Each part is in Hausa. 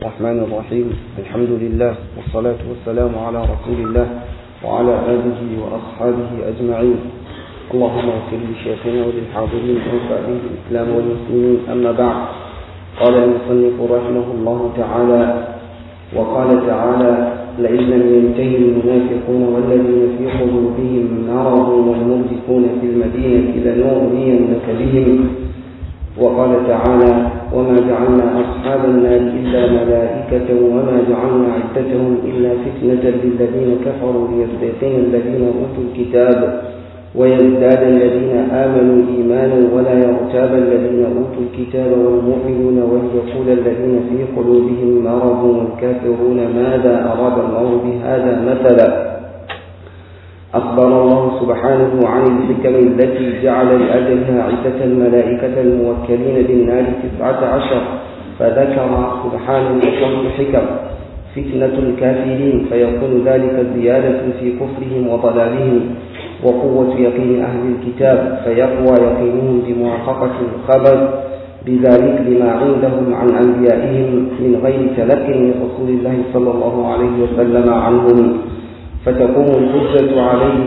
الرحمن الرحيم الحمد لله والصلاة والسلام على رسول الله وعلى آله وأصحابه أجمعين اللهم اغفر لشيخنا وللحاضرين وانفع به الإسلام والمسلمين أما بعد قال المصنف رحمه الله تعالى وقال تعالى لئن لم ينتهي المنافقون والذين في قلوبهم مرض والمرجفون في المدينة لنغنينك بهم وقال تعالى وما جعلنا أصحاب النار إلا ملائكة وما جعلنا عدتهم إلا فتنة للذين كفروا ليستيقن الذين أوتوا الكتاب ويزداد الذين آمنوا إيمانا ولا يرتاب الذين أوتوا الكتاب والمؤمنون وليقول الذين في قلوبهم مرض والكافرون ماذا أراد الله بهذا مثلا أخبر الله سبحانه عن الحكم التي جعل لأجلها عدة الملائكة الموكلين بالنار تسعة عشر فذكر سبحانه خمس حكم فتنة الكافرين فيكون ذلك زيادة في كفرهم وضلالهم وقوة يقين أهل الكتاب فيقوى يقينهم بموافقة الخبر بذلك لما عندهم عن أنبيائهم من غير تلق من رسول الله صلى الله عليه وسلم عنهم فتقوم الحجة عليه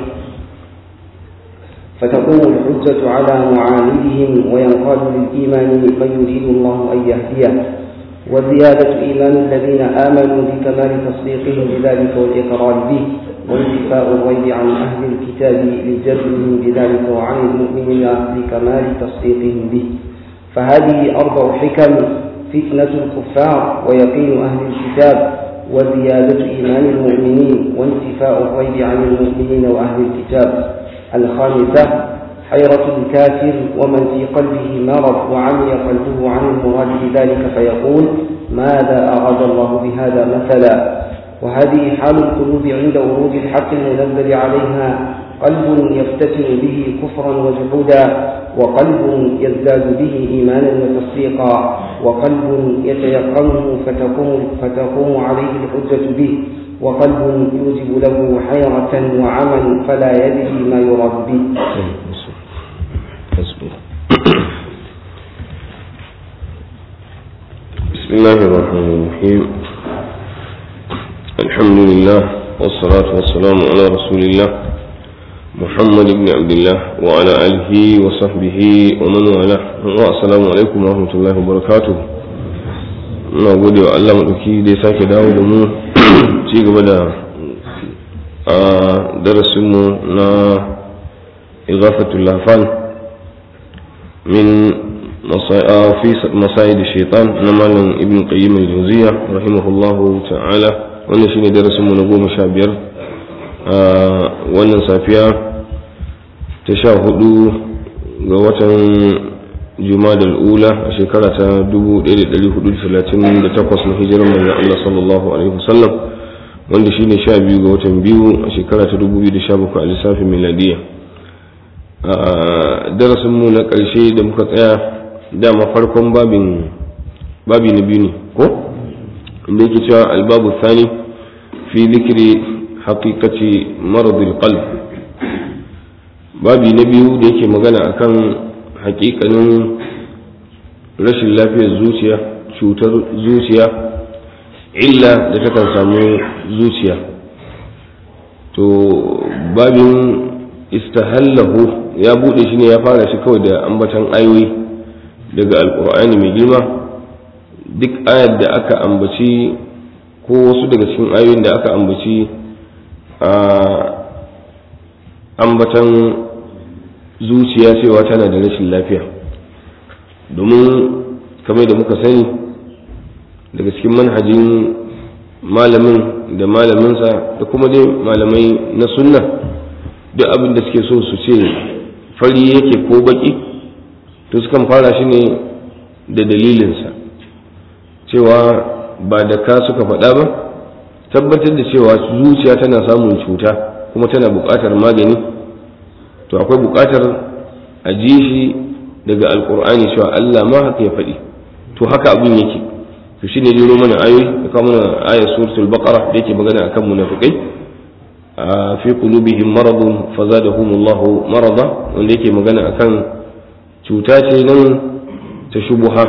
فتقوم الحجة على معاندهم وينقاد للإيمان من يريد الله أن يهديه وزيادة إيمان الذين آمنوا بكمال تصديقهم بذلك والإقرار به وانتفاء الريب عن أهل الكتاب لجزمهم بذلك وعن المؤمنين بكمال تصديقهم به فهذه أربع حكم فتنة الكفار ويقين أهل الكتاب وزيادة إيمان المؤمنين وانتفاء الريب عن المؤمنين وأهل الكتاب الخامسة حيرة الكافر ومن في قلبه مرض وعمي قلبه عن المراد بذلك فيقول ماذا أراد الله بهذا مثلا وهذه حال القلوب عند ورود الحق المنزل عليها قلب يفتتن به كفرا وجحودا وقلب يزداد به إيمانا وتصديقا وقلب يتيقنه فتقوم, فتقوم عليه الحجة به وقلب يوجب له حيرة وعمل فلا يدري ما يراد به بسم الله الرحمن الرحيم الحمد لله والصلاة والسلام على رسول الله محمد بن عبد الله وعلى آله وصحبه ومن والاه والسلام عليكم ورحمة الله وبركاته ina gode wa Allah maɗauki da ya sake dawo da mu ci gaba da a darasinmu na igafatul lafan min masayid shaitan na malam ibn qayyim al-jawziya rahimahullahu ta'ala wannan shine darasinmu na goma sha biyar a wannan safiya ta sha hudu ga watan jumadal ula a shekara ta 1438 na hijirar manzon Allah sallallahu alaihi wasallam wanda shine sha biyu ga watan biyu a shekara ta 2017 a lissafin miladiya a darasinmu na ƙarshe da muka tsaya dama farkon babin babi na biyu ne ko inda yake cewa albabu thani fi zikiri haqiqati maradil qalb babi na biyu da yake magana akan hakikanin rashin lafiyar zuciya cutar zuciya illa da takan samu zuciya to babin istahallahu ya bude shi ne ya fara shi kawai da ambatan ayoyi daga alkur'ani mai girma duk ayar da aka ambaci ko wasu daga cikin ayoyin da aka ambaci a ambatan zuciya cewa tana da rashin lafiya domin kamar da muka sani daga cikin manhajin malamin da malaminsa da kuma dai malamai na sunna duk abin da suke so su ce fari yake ko baki to sukan fara shi ne da dalilinsa cewa ba da ka suka faɗa ba tabbatar da cewa zuciya tana samun cuta kuma tana buƙatar magani to akwai buƙatar a ji shi daga alƙur'ani cewa Allah ma haka ya faɗi to haka abin yake to shine jiro mana ayoyi da kawo mana ayat suratul baqara da yake magana akan munafikai a fi qulubihim maradun fazadahumullahu marada wanda yake magana akan cuta ce nan ta shubuha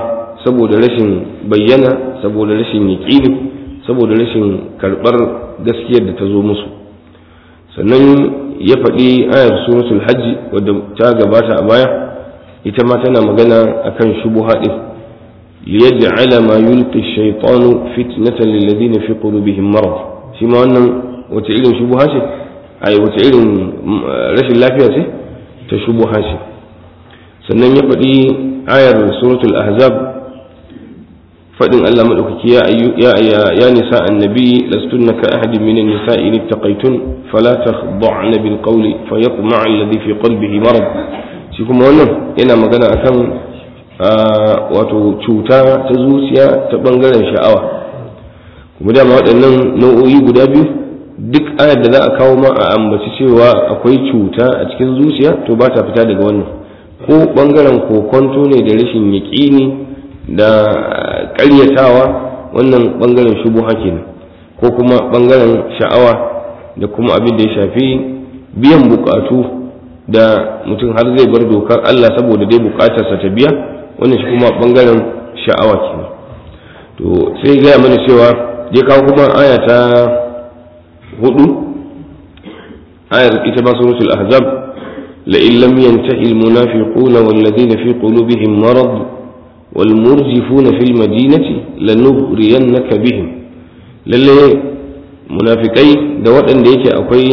saboda rashin bayyana saboda rashin yaƙini saboda rashin karɓar gaskiyar da ta zo musu sannan ya faɗi ayar suratul hajji wadda ta gabata a baya ita ma tana magana akan shubuha din liyaj'ala ma yulqi ash-shaytanu fitnatan lil ladina fi qulubihim marad shi ma wannan wace irin shubuha ce ai wace irin rashin lafiya ce ta shubuha ce sannan ya faɗi ayar suratul ahzab faɗin Allah madaukaki ya ya ya nisa annabi lastunna ka ahadin min an-nisa'i in ittaqaytun fala takhda'na bil qawli fayatma'a alladhi fi qalbihi marad shi kuma wannan yana magana akan wato cuta ta zuciya ta bangaren sha'awa kuma dama waɗannan nau'o'i guda biyu duk ayar da za a kawo ma a ambaci cewa akwai cuta a cikin zuciya to ba ta fita daga wannan ko bangaren kokonto ne da rashin yaƙini da ƙaryatawa wannan bangaren shubuha kenan ko kuma bangaren sha'awa da kuma abin da ya shafi biyan bukatu da mutum har zai bar dokar Allah saboda dai bukatarsa ta biya wannan shi kuma bangaren sha'awa kenan to sai gaya mana cewa ya kawo kuma aya ta hudu ayar ita ma suratul ahzab la in lam yantahi al munafiquna wal ladina fi qulubihim marad wal murjifuna fil madinati lanughriyannaka bihim lalle munafikai da waɗanda yake akwai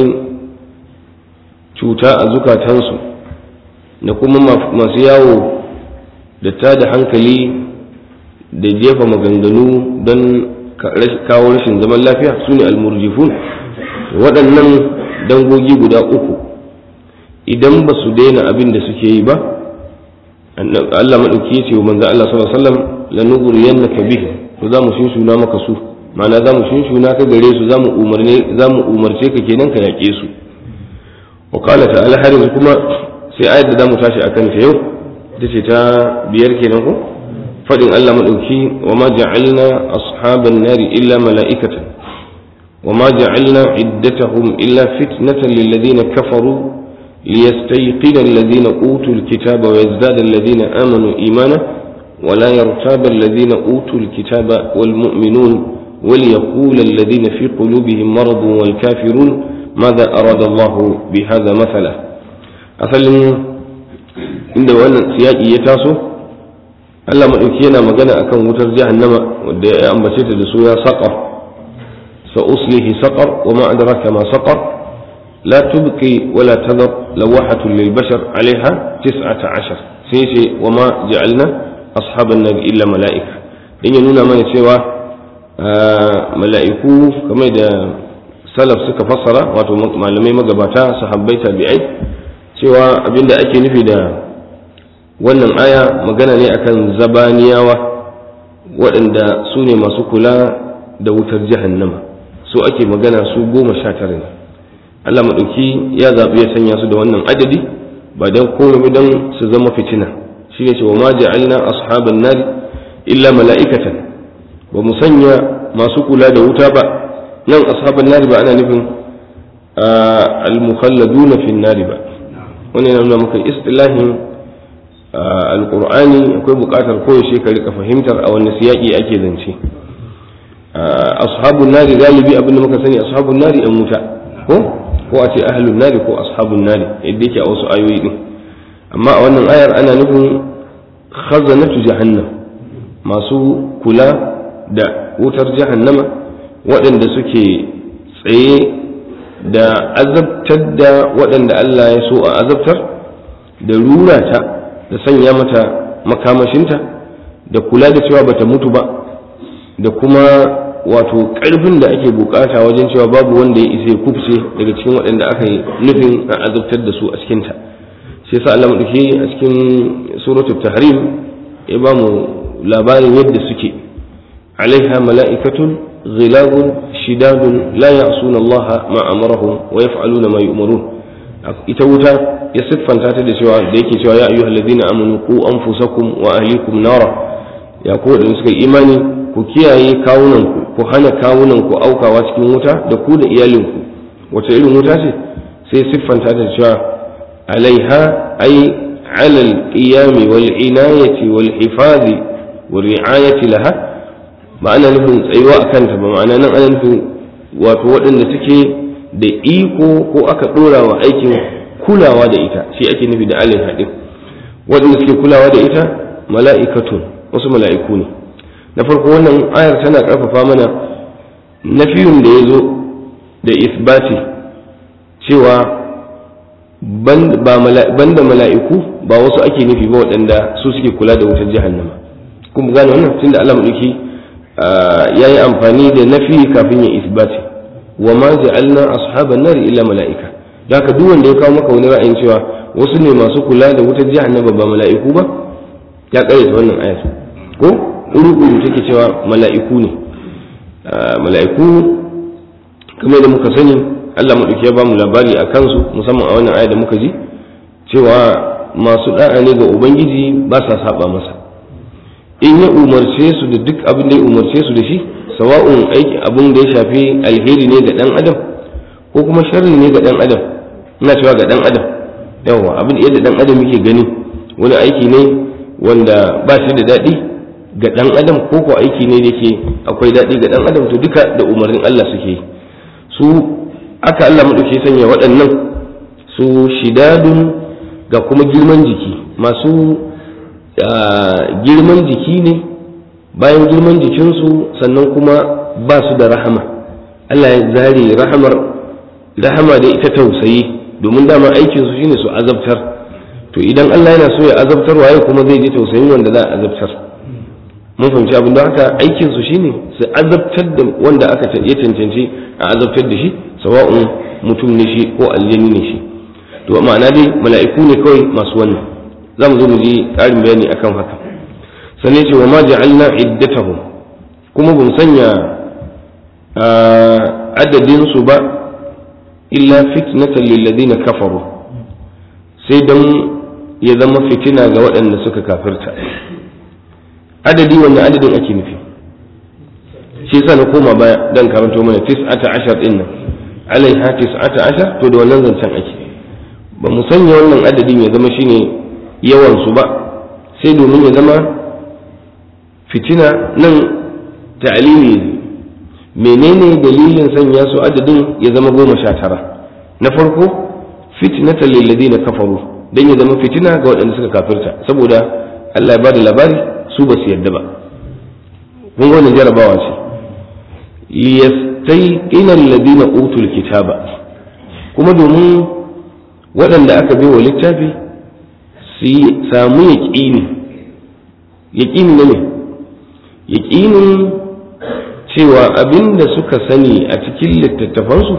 cuta a zukatansu da kuma masu yawo da ta da hankali da jefa maganganu don kawo rashin zaman lafiya su ne almurjifun waɗannan dangogi guda uku idan ba su daina abin da suke yi ba Allah maɗauki ya ce wa manzan Allah sallallahu alaihi wasallam lanughriyannaka bihi to za mu shinshuna maka su ma'ana za mu shinshuna ka gare su za mu umarce ka kenan ka yaƙe su وقال تعالى har yanzu kuma sai ayar da zamu tashi akan ta yau ita ce ta biyar kenan ko fadin Allah madauki wa ma ja'alna ashaban nari illa mala'ikatan wa ma ja'alna iddatahum illa fitnatan lil ladina kafaru liyastayqina alladhina utul kitaba wa yazdada alladhina amanu imana ولا يرتاب الذين أوتوا الكتاب والمؤمنون وليقول الذين في قلوبهم مرض والكافرون ماذا أراد الله بهذا مثلا أصلا عند وانا سياقي يتاسو Allah maɗauki yana magana akan wutar jahannama wadda ya ambace ta da suna saƙar sa uslihi saƙar wa ma adraka ma saƙar la tubqi wa la tadar lawahatun lil bashar alaiha tis'ata ashar sai ce wa ma ja'alna ashaban nar illa mala'ika dan ya nuna mana cewa mala'iku kamar da salaf suka fassara wato malamai magabata sahabbai tabi'ai cewa abinda ake nufi da wannan aya magana ne akan zabaniyawa waɗanda su ne masu kula da wutar jahannama su ake magana su goma sha tara ne Allah maɗauki ya zaɓi ya sanya su da wannan adadi ba don komai don su zama fitina shi ne cewa ma ja'alna ashaban nari illa mala'ikatan ba mu sanya masu kula da wuta ba nan ashaban nari ba ana nufin al-mukhalladuna fi nari ba wannan yana nuna maka istilahin alqur'ani akwai buƙatar koyaushe ka rika fahimtar a wani siyaki ake zance ashabun nari galibi abin da muka sani ashabun nari yan wuta ko ko a ce ahlun nari ko ashabun nari yadda yake a wasu ayoyi din amma a wannan ayar ana nufin khazanatu jahannam masu kula da wutar jahannama waɗanda suke tsaye da azabtar da waɗanda Allah ya so a azabtar da rura ta da sanya mata makamashinta da kula da cewa bata mutu ba da kuma wato ƙarfin da ake bukata wajen cewa babu wanda ya isa ya kufce daga cikin waɗanda aka yi nufin a azabtar da su a cikinta sai sa Allah maɗauki a cikin suratul tahrim ya ba mu labarin yadda suke alaiha mala'ikatun غلاب شداد لا يعصون الله ما أمرهم ويفعلون ما يؤمرون ita wuta ya siffanta ta da cewa da yake cewa ya ayyuhal ladina amanu qu anfusakum wa ahlikum nara ya ku da suka imani ku kiyaye kawunan ku ku hana kawunan ku aukawa cikin wuta da ku da iyalin ku wace irin wuta ce sai siffanta ta da cewa alaiha ay ala al-qiyam wal inayati wal hifazi wa ri'ayati laha ba ana nufin tsayuwa a kanta ba ma'ana nan ana nufin wato waɗanda suke da iko ko aka ɗora wa aikin kulawa da ita shi ake nufi da alin haɗin waɗanda suke kulawa da ita mala'ikatun wasu mala'iku ne na farko wannan ayar tana ƙarfafa mana nafiyun da ya zo da isbati cewa banda mala'iku ba wasu ake nufi ba waɗanda su suke kula da wutar jahannama kuma gane wannan tunda Allah maɗauki ya yi amfani da nafi kafin ya isbati wa ma ja'alna ashaban nar illa mala'ika da haka duk wanda ya kawo maka wani ra'ayin cewa wasu ne masu kula da wutar jahannama ba mala'iku ba ya kare ta wannan ayar ko uru take cewa mala'iku ne mala'iku kamar da muka sani Allah maɗauki ya ba mu labari a kansu musamman a wannan aya da muka ji cewa masu da'a ne ga ubangiji ba sa saba masa in ya umarce su da duk abin da ya umarce su da shi sawa'un aiki abin da ya shafi alheri ne ga dan adam ko kuma sharri ne ga dan adam ina cewa ga dan adam yawa abin yadda dan adam yake gani wani aiki ne wanda ba shi da daɗi ga dan adam ko ko aiki ne da yake akwai daɗi ga dan adam to duka da umarnin Allah suke su aka Allah maɗauki sanya waɗannan su shidadun ga kuma girman jiki masu girman jiki ne bayan girman jikinsu sannan kuma ba su da rahama Allah ya zare rahamar rahama da ita tausayi domin dama aikinsu shine su azabtar to idan Allah yana so ya azabtar waye kuma zai ji tausayin wanda za a azabtar mun fahimci abin da haka aikinsu shine su azabtar da wanda aka ya cancanci a azabtar da shi sawa'un mutum ne shi ko aljani ne shi to ma'ana dai mala'iku ne kawai masu wannan za mu zo mu ji ƙarin bayani akan haka sannan ce wa ma ja'alna iddatahum kuma bin sanya adadin su ba illa fitnatan lil ladina kafaru sai dan ya zama fitina ga waɗanda suka kafirta adadi wannan adadin ake nufi shi yasa na koma baya dan karanto mana tis'ata ashar din nan alaiha tis'ata ashar to da wannan zancen ake ba mu sanya wannan adadin ya zama shine yawan su ba sai domin ya zama fitina nan ta'alili menene dalilin sanya su adadin ya zama goma sha tara na farko fitnatan lil ladina kafaru dan ya zama fitina ga waɗanda suka kafirta saboda Allah ya bada labari su ba su yarda ba kun ga wannan jarabawa ce liyastayqina alladhina utul kitaba kuma domin waɗanda aka bai wa littafi su samu yaƙini yaƙini ne yaƙinin cewa abin da suka sani a cikin littattafansu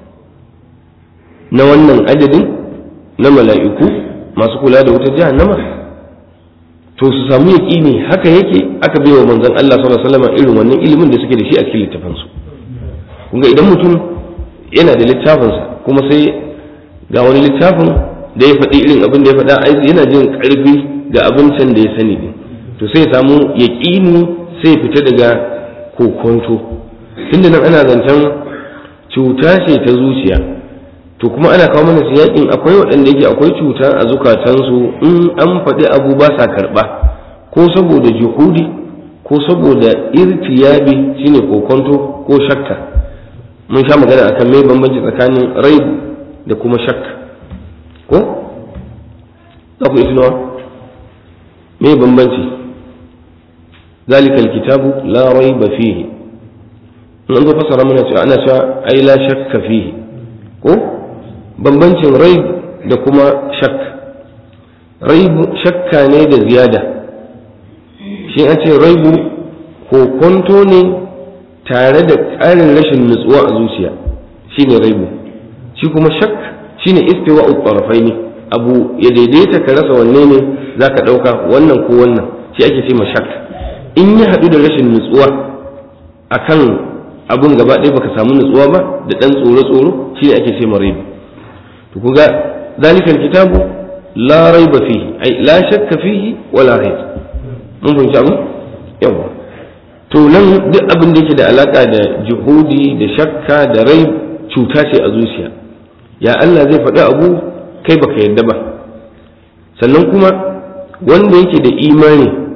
na wannan adadin na mala'iku masu kula da wutar jahannama to su samu yaƙini haka yake aka bai wa manzon Allah sallallahu alaihi wasallam irin wannan ilimin da suke da shi a cikin littafansu kunga idan mutum yana da littafinsa kuma sai ga wani littafin da ya faɗi irin abin da ya faɗa yana jin ƙarfi ga abincin da ya sani ne to sai ya samu yaƙini sai fita daga kokonto tunda nan ana zancen cuta ce ta zuciya to kuma ana kawo mana yaƙin akwai waɗanda yake akwai cuta a zukatansu in an faɗi abu ba sa karɓa ko saboda juhudi ko saboda irtiyabi shine kokonto ko shakka mun sha magana akan mai bambanci tsakanin rai da kuma shakka ko za ku isi nawa mai bambanci ذلك الكتاب لا ريب فيه in an zo fasara muna cewa ana cewa ai la shakka fihi ko bambancin raib da kuma shak raib shakka ne da ziyada shi an ce raibu ko kwanto ne tare da ƙarin rashin nutsuwa a zuciya shine raibu shi kuma shak shine istiwa uqarafai ne abu ya daidaita ka rasa wanne ne zaka ɗauka wannan ko wannan shi ake ce ma shak in ya haɗu da rashin nutsuwa akan abun gaba ɗaya baka samu nutsuwa ba da ɗan tsoro-tsoro shi ne ake ce ma raibu to ku ga zalikal kitabu la raiba fihi ai la shakka fihi wala raib mun fahimci abu yawa to nan duk abin da yake da alaka da juhudi da shakka da raib cuta ce a zuciya ya Allah zai faɗi abu kai baka yadda ba sannan kuma wanda yake da imani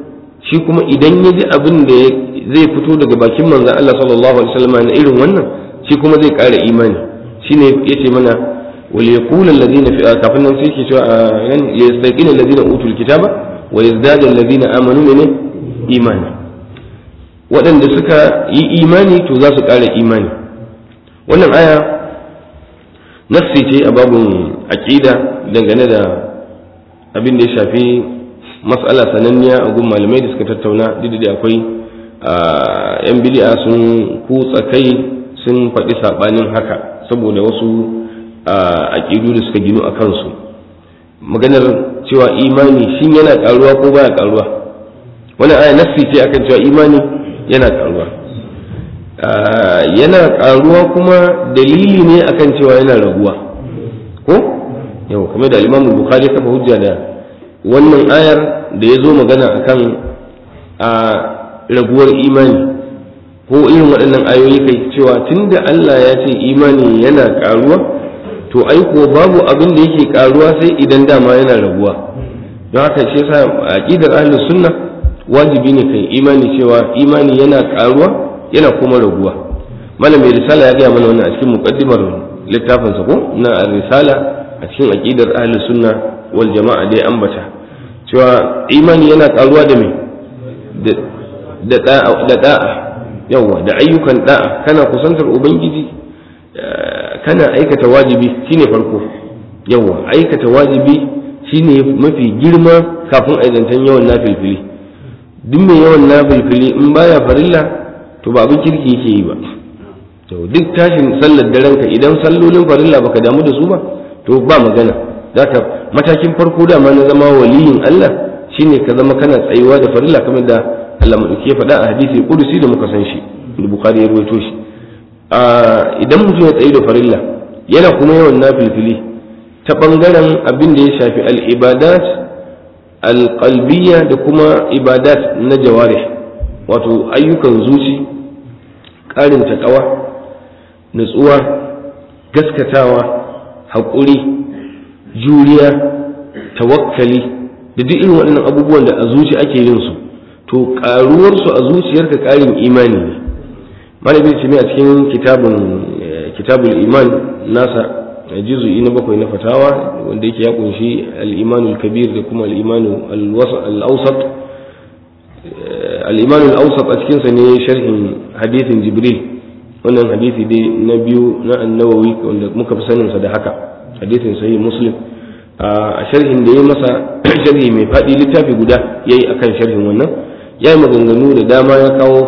shi kuma idan ya ji abin da zai fito daga bakin manzon Allah sallallahu alaihi wasallam na irin wannan shi kuma zai ƙara imani shine yace mana wal yaqulu alladhina fi kafin nan sai ke cewa yan yastaqina alladhina utul kitaba wa yazdadu alladhina amanu min imani waɗanda suka yi imani to za su ƙara imani wannan aya nafsi ce a babun aqida dangane da abin da ya shafi mas'ala sananniya a gun malamai da suka tattauna duk da akwai yan bid'a sun kutsa kai sun faɗi saɓanin haka saboda wasu aƙidu da suka ginu a kansu maganar cewa imani shin yana ƙaruwa ko baya ƙaruwa wani aya nassi ce akan cewa imani yana ƙaruwa yana ƙaruwa kuma dalili ne akan cewa yana raguwa ko yau kamar da al bukhari kafa hujja da wannan ayar da ya zo magana akan a raguwar imani ko irin waɗannan ayoyi kai cewa tunda Allah ya ce imani yana ƙaruwa to ai ko babu abin da yake ƙaruwa sai idan dama yana raguwa don haka shi yasa aqidar ahlus sunna wajibi ne kai imani cewa imani yana ƙaruwa yana kuma raguwa malam mai risala ya gaya mana wannan a cikin muqaddimar littafinsa ko na risala a cikin aqidar ahlus sunna wal jama'a dai ambata cewa imani yana ƙaruwa da me da da'a yawa da ayyukan da'a kana kusantar ubangiji kana aikata wajibi shine farko yawa aikata wajibi shine mafi girma kafin aidantan yawan nafilfili duk mai yawan nafilfili in baya farilla to ba abin kirki yake yi ba to duk tashin sallar daren ka idan sallolin farilla baka damu da su ba to ba magana zaka matakin farko dama na zama waliyin Allah shine ka zama kana tsayuwa da farilla kamar da Allah madauki ya faɗa a hadisi kudusi da muka san shi da Bukhari ya rawaito shi idan mutum ya tsayi da farilla yana kuma yawan nafilfili ta bangaren abin da ya shafi al-ibadat al-qalbiyya da kuma ibadat na jawarih wato ayyukan zuci ƙarin taƙawa nutsuwa gaskatawa haƙuri juriya tawakkali da duk irin waɗannan abubuwan da a zuci ake yin su to ƙaruwarsu a zuciyarka ƙarin imani ne malamin ce a cikin kitabun kitabul iman nasa juzu'i na bakwai na fatawa wanda yake ya kunshi al-imanul kabir da kuma al-imanu al-awsat al-imanul awsat a cikin sa ne sharhin hadithin jibril wannan hadisi dai na biyu na annawawi wanda muka fi sanin sa da haka hadithin sahih muslim a sharhin da ya masa sharhi mai faɗi littafi guda yayi akan sharhin wannan ya yi maganganu da dama ya kawo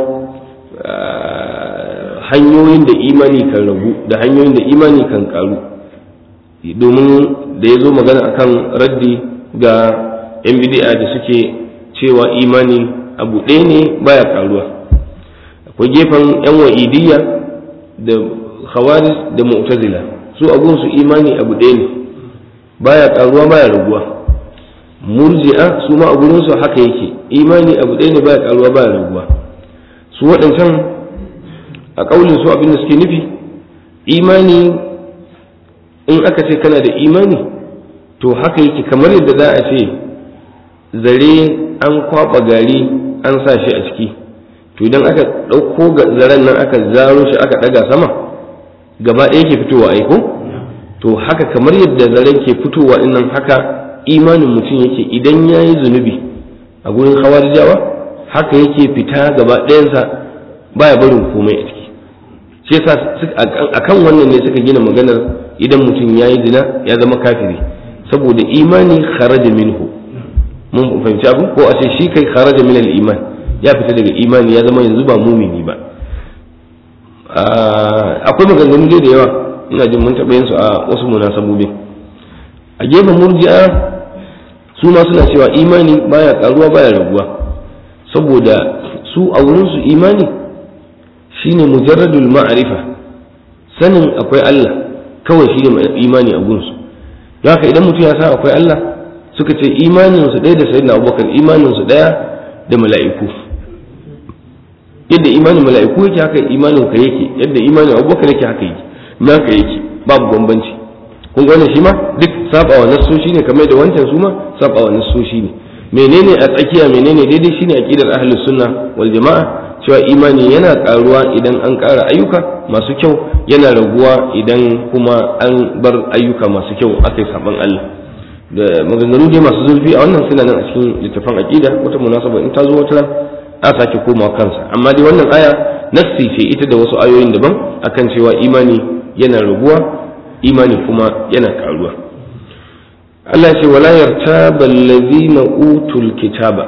hanyoyin da imani kan ragu da hanyoyin da imani kan karu domin da ya zo magana akan raddi ga yan bidi'a da suke cewa imani abu ɗaya ne baya karuwa akwai gefen yan wa'idiyya da khawarij da mu'tazila su abun su imani abu ɗaya ne baya karuwa baya raguwa murji'a su ma a gurinsu haka yake imani abu ɗaya ne baya karuwa baya raguwa su waɗancan a ƙaunin su abin da suke nufi imani in aka ce kana da imani to haka yake kamar yadda za a ce zare an kwaɓa gari an sa shi a ciki to idan aka ɗauko zaren nan aka zaro shi aka ɗaga sama gaba ɗaya ke fitowa aiko to haka kamar yadda zaren ke fitowa nan haka imanin mutum yake idan ya yi zunubi a gurin hawarijawa haka yake fita gaba ɗayansa baya barin komai a ciki shi yasa a kan wannan ne suka gina maganar idan mutum ya yi zina ya zama kafiri saboda imani kharaja minhu mun fahimci abu ko a ce shi kai kharaja min iman ya fita daga imani ya zama yanzu ba mumini ba akwai maganganu dai da yawa ina jin mun taɓa yin su a wasu munasabobi a gefen murji'a su ma suna cewa imani baya karuwa baya raguwa saboda su a wurin su imani shine mujarradul ma'arifa sanin akwai Allah kawai shine imani a gunsu don haka idan mutum ya san akwai Allah suka ce imanin su ɗaya da sayyidina Abubakar imanin su ɗaya da mala'iku yadda imanin mala'iku yake haka imanin ka yake yadda imanin Abubakar yake haka yake naka yake babu bambanci kun ga wannan shi ma duk sabawa nassoshi ne kamar da wancan su ma sabawa nassoshi ne menene a tsakiya menene daidai shine aqidar ahlus sunna wal jama'a cewa imani yana karuwa idan an ƙara ayyuka masu kyau yana raguwa idan kuma an bar ayyuka masu kyau aka yi saban Allah da maganganu dai masu zurfi a wannan suna nan a cikin littafin aqida wata munasaba in ta zo wata a sake komawa kansa amma dai wannan aya nassi ce ita da wasu ayoyin daban akan cewa imani yana raguwa imani kuma yana karuwa Allah ce wala yartaba allazina utul kitaba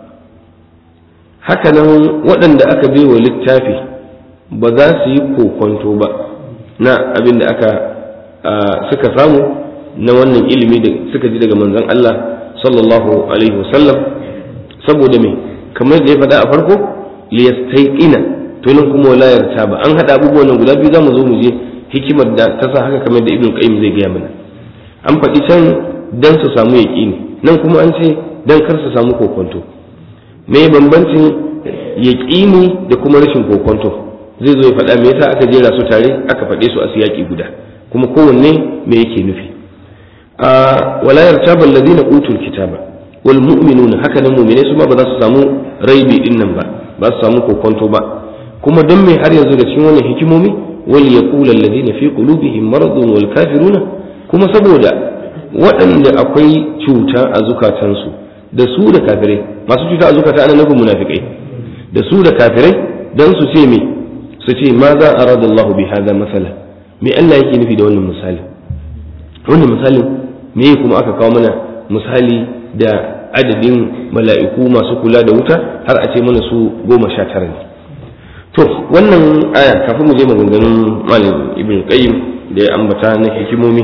haka nan waɗanda aka bai wa littafi ba za su yi kokonto ba na abin da aka suka samu na wannan ilimi da suka ji daga manzon Allah sallallahu alaihi wasallam saboda me kamar da ya faɗa a farko liyastaiqina to nan kuma wala yartaba an hada abubuwan nan guda biyu zamu zo mu je hikimar da ta sa haka kamar da ibn qayyim zai gaya mana an faɗi can dan su samu yaqini nan kuma an ce dan kar su samu kokonto me bambancin yaqini da kuma rashin kokonto zai zo ya faɗa me yasa aka jera su tare aka faɗe su a siyaki guda kuma kowanne me yake nufi a wala yartaba alladhina utul kitaba wal mu'minuna haka nan mu'mine su ma ba za su samu raibi din nan ba ba su samu kokonto ba kuma don me har yanzu da cikin wannan hikimomi wal yaqulu alladhina fi qulubihim maradun wal kafiruna kuma saboda waɗanda akwai cuta a zukatansu da su da kafirai masu cuta a zukata ana nufin munafikai da su da kafirai dan su ce me su ce ma za a rada Allah bi hada masala me Allah yake nufi da wannan misali wannan misalin me kuma aka kawo mana misali da adadin mala'iku masu kula da wuta har a ce mana su goma sha tara ne to wannan aya kafin mu je maganganun malam ibn qayyim da ya ambata na hikimomi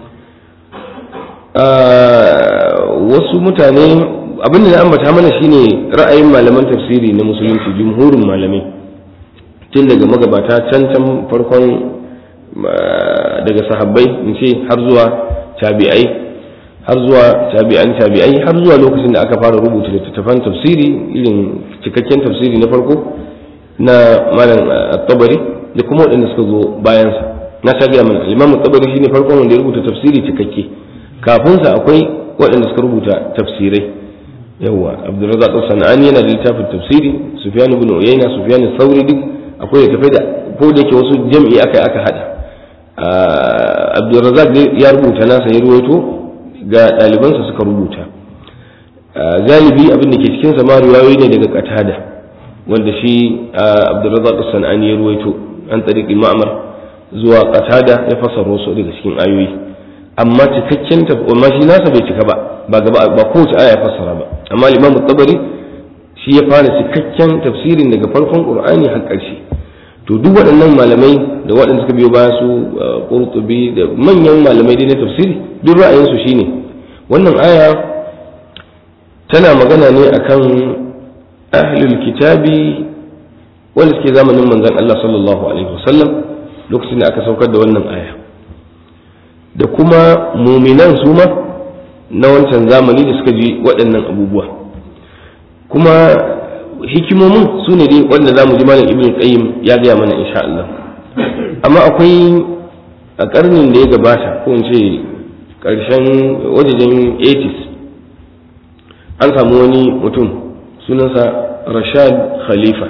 wasu mutane abin da na ambata mana shine ra'ayin malaman tafsiri na musulunci jumhurin malamai tun daga magabata can can farkon daga sahabbai in ce har zuwa tabi'ai har zuwa tabi'an tabi'ai har zuwa lokacin da aka fara rubuta littattafan tafsiri irin cikakken tafsiri na farko na malam tabari da kuma waɗanda suka zo bayansa na sha gaya mana imam tabari shine farkon wanda ya rubuta tafsiri cikakke kafin sa akwai waɗanda suka rubuta tafsirai yawa abdurrazzaq sanani yana da littafin tafsiri sufyan ibn uyayna sufyan sauri duk akwai da tafai da ko da yake wasu jam'i aka aka hada abdurrazzaq ya rubuta nasa ya ruwaito ga ɗalibansa suka rubuta galibi abin da ke cikin sa ma riwayoyi ne daga qatada wanda shi abdurrazzaq sanani ya ruwaito an tariqi ma'mar zuwa qatada ya fasara wasu daga cikin ayoyi amma cikakken amma shi nasa bai cika ba ba gaba ba kowace aya ya fassara ba amma imam tabari shi ya fara cikakken tafsirin daga farkon qur'ani har ƙarshe to duk waɗannan malamai da waɗanda suka biyo baya su qurtubi da manyan malamai dai na tafsiri duk ra'ayinsu shine wannan aya tana magana ne akan ahlul kitabi wanda suke zamanin manzon Allah sallallahu alaihi wasallam lokacin da aka saukar da wannan aya da kuma muminan su ma na wancan zamani da suka ji waɗannan abubuwa kuma hikimomin su ne dai wanda za mu ji malam ibn qayyim ya gaya mana insha Allah amma akwai a ƙarnin da ya gabata ko in ce ƙarshen wajejen 80s an samu wani mutum sunansa rashad khalifa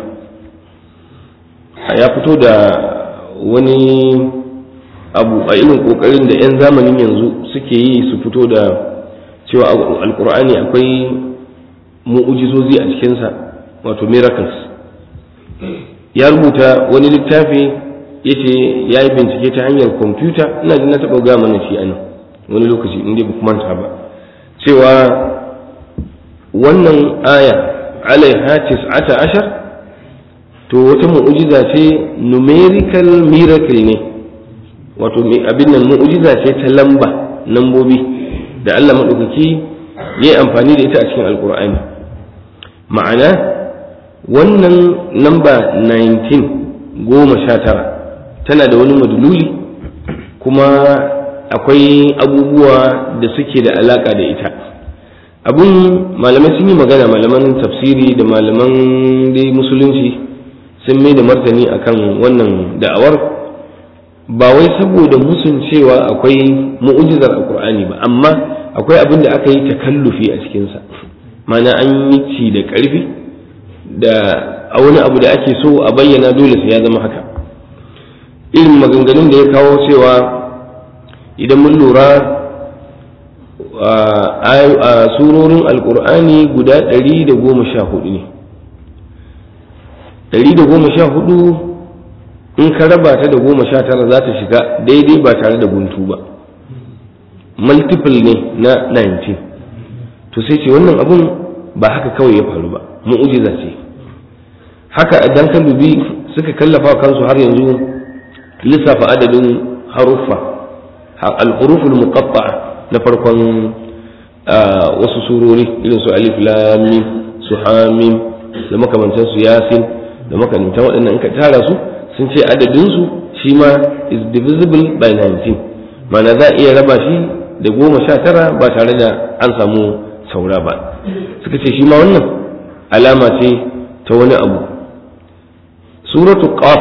ya fito da wani abu a irin kokarin da 'yan zamanin yanzu suke yi su fito da cewa alkur'ani akwai mu'ujizozi a cikinsa wato miracles ya rubuta wani littafi ya ce ya yi bincike ta hanyar kwamfuta ina jin na taɓa gaya mana shi anan wani lokaci inda ba manta ba cewa wannan aya alaiha tis'ata ashar to wata mu'ujiza ce numerical miracle ne wato abin nan mu'ujiza ce ta lamba lambobi da Allah maɗaukaki ya yi amfani da ita a cikin alkur'ani ma'ana wannan lamba 19 goma sha tara tana da wani madululi kuma akwai abubuwa da suke da alaka da ita abun malamai sun yi magana malaman tafsiri da malaman dai musulunci sun mai da martani akan wannan da'awar ba wai saboda musun cewa akwai mu'ujizar alkur'ani ba amma akwai abin da aka yi takallufi a cikinsa mana an yi ci da ƙarfi da a wani abu da ake so a bayyana dole sai ya zama haka irin maganganun da ya kawo cewa idan mun lura a surorin alkur'ani guda ɗari da goma sha hudu ne ɗari da goma sha hudu in ka raba ta da goma sha tara za ta shiga daidai ba tare da guntu ba multiple ne na 19 to sai ce wannan abun ba haka kawai ya faru ba mu'ujiza ce haka idan ka dubi suka kallafa kansu har yanzu lissafa adadin haruffa al-huruful muqatta'a na farkon wasu surori irin su alif lam mim su hamim da makamantan su yasin da makamantan waɗannan in ka tara su sun ce adadin su shi ma is divisible by 19 mana za a iya raba shi da goma sha tara ba tare da an samu saura ba suka ce shi ma wannan alama ce ta wani abu suratu qaf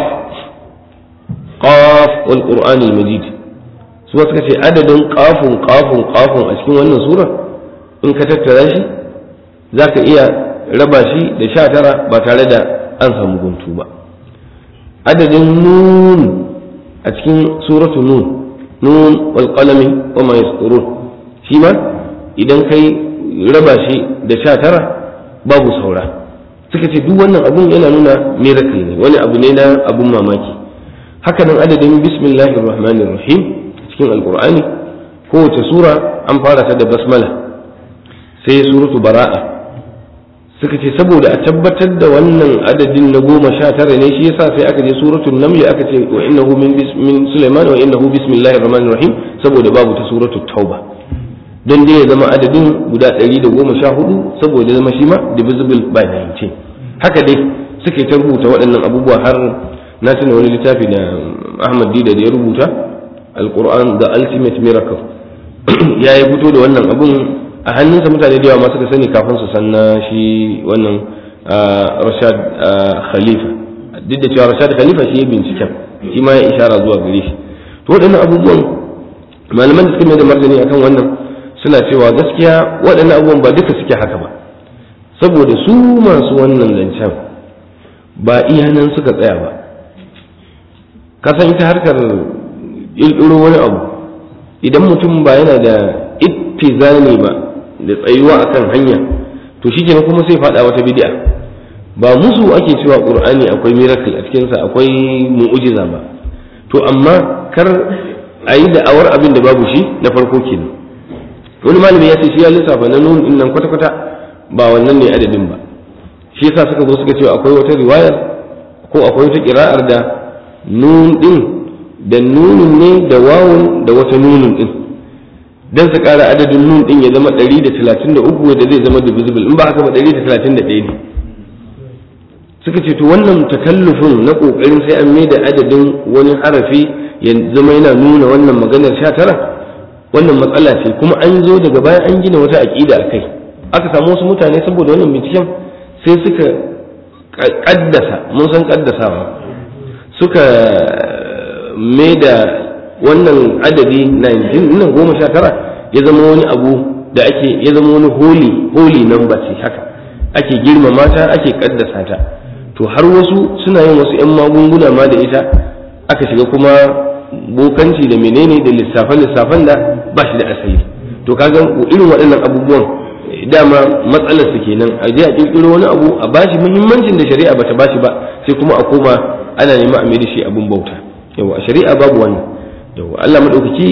qaf wal qur'anil majid su suka ce adadin qafun qafun qafun a cikin wannan sura in ka tattara shi zaka iya raba shi da sha tara ba tare da an samu guntu ba adadin nun a cikin suratu nun nun wal qalami wa ma yasturun shi ma idan kai raba shi da sha tara babu saura suka ce duk wannan abun yana nuna miracle ne wani abu ne na abun mamaki haka nan adadin bismillahir rahmanir rahim cikin alqur'ani kowace sura an fara ta da basmala sai suratu bara'a suka ce saboda a tabbatar da wannan adadin na goma sha tara ne shi yasa sai aka je suratul naml aka ce wa innahu min min sulaiman wa innahu bismillahir rahmanir rahim saboda babu ta suratul tauba don dai ya zama adadin guda ɗari da goma sha hudu saboda zama shi ma divisible by 19 haka dai suke ta rubuta waɗannan abubuwa har na tuna wani littafi da ahmad dida da ya rubuta alquran the ultimate miracle ya yi fito da wannan abun a hannunsa mutane da yawa ma suka sani kafin su san na shi wannan rashad khalifa duk da cewa rashad khalifa shi ya binciken shi ma ya ishara zuwa gare shi to waɗannan abubuwan malaman da suka mai da martani akan wannan suna cewa gaskiya waɗannan abubuwan ba duka suke haka ba saboda su masu wannan zancen ba iya nan suka tsaya ba kasan ita harkar ƙirƙiro wani abu idan mutum ba yana da ittizani ba da tsayuwa akan hanya to shi kenan kuma sai faɗa wata bid'a ba musu ake cewa ƙur'ani akwai miracle a cikinsa akwai mu'ujiza ba to amma kar a yi da'awar abin da babu shi na farko kenan wani malami ya ce shi ya lissafa na nun din nan kwata-kwata ba wannan ne adadin ba shi yasa suka zo suka ce akwai wata riwayar ko akwai wata kira'ar da nun din da nunun ne da wawun da wata nunun din dan su kara adadin nun din ya zama 133 wanda zai zama divisible in ba haka ba 131 ne suka ce to wannan takallufin na kokarin sai an mai da adadin wani harafi ya zama yana nuna wannan maganar 19 wannan matsala ce kuma an zo daga baya an gina wata aƙida a kai aka samu wasu mutane saboda wannan binciken sai suka ƙaddasa mun san ƙaddasawa suka mai da wannan adadi 19 nan goma sha tara ya zama wani abu da ake ya zama wani holy holy number ce haka ake girmama ta ake ƙaddasa ta to har wasu suna yin wasu 'yan magunguna ma da ita aka shiga kuma bokanci da menene da lissafe-lissafen da ba shi da asali to kaga irin waɗannan abubuwan dama matsalar su kenan a je a kirkiro wani abu a bashi muhimmancin da shari'a bata bashi ba sai kuma a koma ana nema a mai da shi abun bauta yawa a shari'a babu wani yawa Allah madaukaki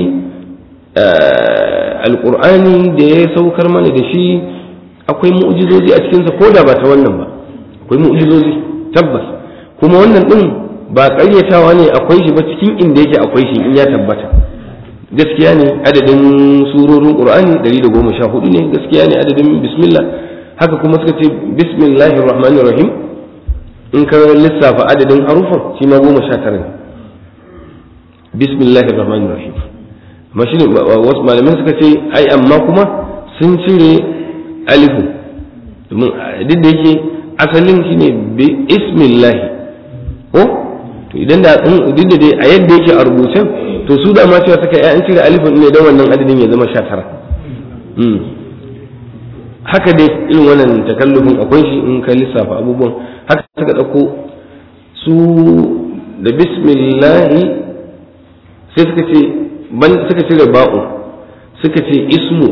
alqur'ani da ya saukar mana da shi akwai mu'jizozi a cikinsa ko da ba ta wannan ba akwai mu'jizozi tabbas kuma wannan din ba ƙaryatawa ne akwai shi ba cikin inda yake akwai shi in ya tabbata gaskiya ne adadin surorin qur'ani 114 ne gaskiya ne adadin bismillah haka kuma suka ce bismillahir rahmanir rahim in ka lissafa adadin harufan shi ma goma sha tara ne bismillahir rahmanir rahim amma shi ne wasu malaman suka ce ai amma kuma sun cire alifu domin duk da yake asalin shi ne bismillahi ko to idan da duk da dai a yadda yake a rubucen to su da ma cewa suka yi an cire alifin ne don wannan adadin ya zama sha tara haka dai irin wannan takallufin akwai shi in ka lissafa abubuwan haka suka ɗauko su da bismillahi sai suka ce ban suka cire ba'u suka ce ismu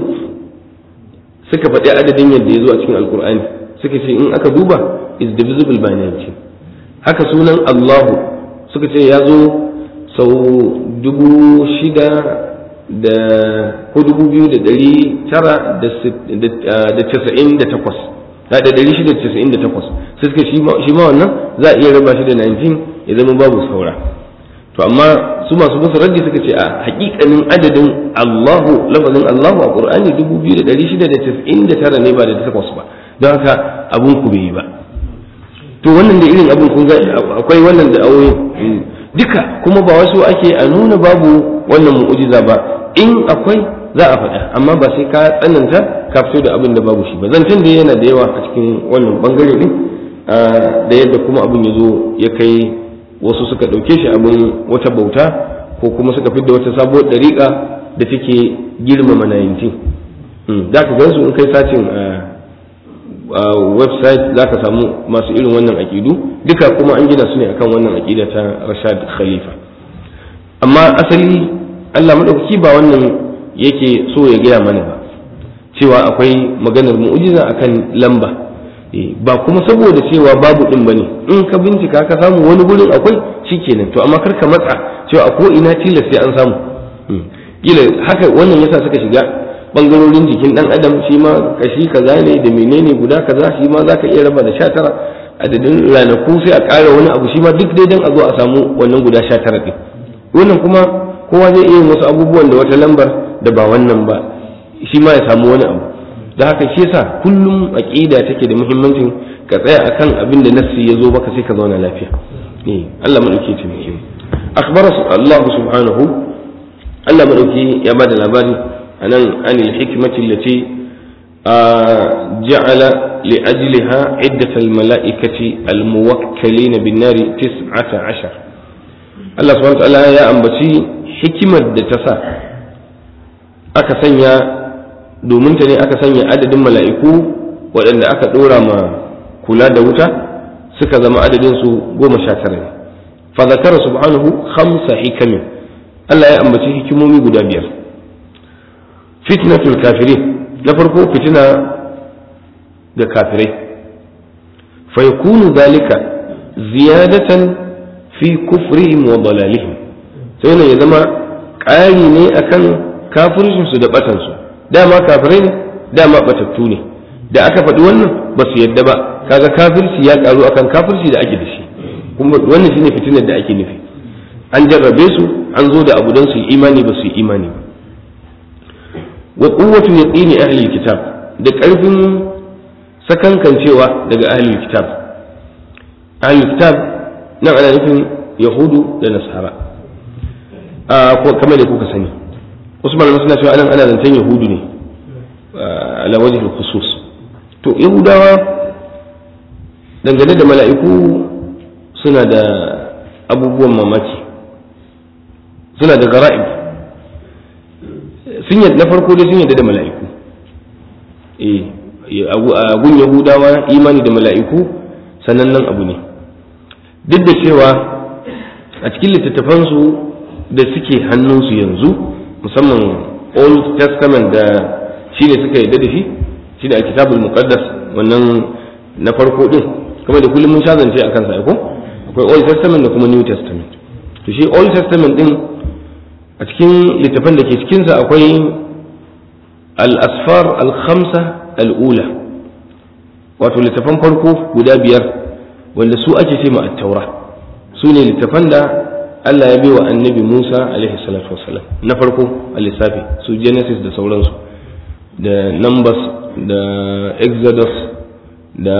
suka faɗi adadin yadda ya zo a cikin alkur'ani suka ce in aka duba is divisible by 19 haka sunan allahu suka ce ya zo sau dubu shida da ko dubu biyu da ɗari tara da casa'in da takwas da ɗari shida da casa'in da takwas sai suka shi ma wannan za a iya raba shi da 19 ya zama babu saura to amma su masu musu raddi suka ce a hakikanin adadin Allahu lafazin Allahu a Qur'ani 2699 ne ba da takwas ba don haka abun ku bai yi ba to wannan da irin abun kun ga akwai wannan da aure duka kuma ba wasu ake a nuna babu wannan mu'ujiza ba in akwai za a faɗa amma ba sai ka tsananta ka fito da abin da babu shi ba zancen da yana da yawa a cikin wannan bangare din da yadda kuma abin ya zo ya kai wasu suka ɗauke shi abin wata bauta ko kuma suka fidda wata sabuwar ɗariƙa da take girmama 19 za ka gansu in kai sacin a website za ka samu masu irin wannan aƙidu duka kuma an gina su ne akan wannan aƙida ta rashad khalifa amma asali allah maɗaukaki ba wannan yake so ya gaya mana ba cewa akwai maganar mu'ujiza akan lamba ba kuma saboda cewa babu din bane in ka bincika ka samu wani gurin akwai shikenan to amma kar ka matsa cewa a ko ina tilas sai an samu kila haka wannan yasa suka shiga bangarorin jikin dan adam shi ma kashi kaza ne da menene guda kaza shi ma zaka iya raba da 19 adadin ranaku sai a ƙara wani abu shi ma duk dai dan a zo a samu wannan guda 19 din wannan kuma kowa zai iya wasu abubuwan da wata lambar da ba wannan ba shi ma ya samu wani abu da haka shi yasa kullum aqida take da muhimmancin ka tsaya akan abin da nassi ya zo baka sai ka zauna lafiya eh Allah madauki ta muke akhbara Allah subhanahu Allah madauki ya bada labari anan anil hikmati allati ja'ala li ajliha iddat al mala'ikati al muwakkalin bin nari 19 Allah subhanahu wa ta'ala ya ambaci hikimar da ta sa aka sanya domin ta ne aka sanya adadin mala'iku waɗanda aka ɗora ma kula da wuta suka zama adadin su goma sha tara ne fa zakara subhanahu khamsa hikamin Allah ya ambaci hikimomi guda biyar fitnatul kafirin na farko fitina ga kafirai fa yakunu zalika ziyadatan fi kufrihim wa dalalihim sai ne ya zama ƙari ne akan kafircinsu da batansu dama kafirai ne dama batattu ne da aka faɗi wannan ba su yadda ba kaga kafirci ya karu akan kafirci da ake da shi kuma wannan shine fitinar da ake nufi an jarrabe su an zo da abu don su yi imani ba su yi imani ba wa quwwatu yaqini ahli kitab da ƙarfin sakankancewa daga ahli kitab ahli kitab nan ana nufin yahudu da nasara ko kamar da kuka sani wasu malamai suna cewa anan ana zancen yahudu ne ala wajhi khusus to yahudawa dangane da mala'iku suna da abubuwan mamaki suna da gara'ib sun yadda na farko dai sun yadda da mala'iku a gun yahudawa imani da mala'iku sanannen abu ne duk da cewa a cikin littattafansu da suke hannunsu yanzu musamman old testament da shi ne suka yadda da shi shi ne alkitabul muqaddas wannan na farko din kuma da kullum mun shazance a kansa ko akwai old testament da kuma new testament to shi old testament din a cikin littafan da ke cikinsa akwai al-asfar al-khamsa al-ula wato littafan farko guda biyar wanda su ake ce ma at-taura su ne littafan da Allah ya baiwa annabi Musa alaihi salatu wasalam na farko a lissafi su Genesis da sauransu da Numbers da Exodus da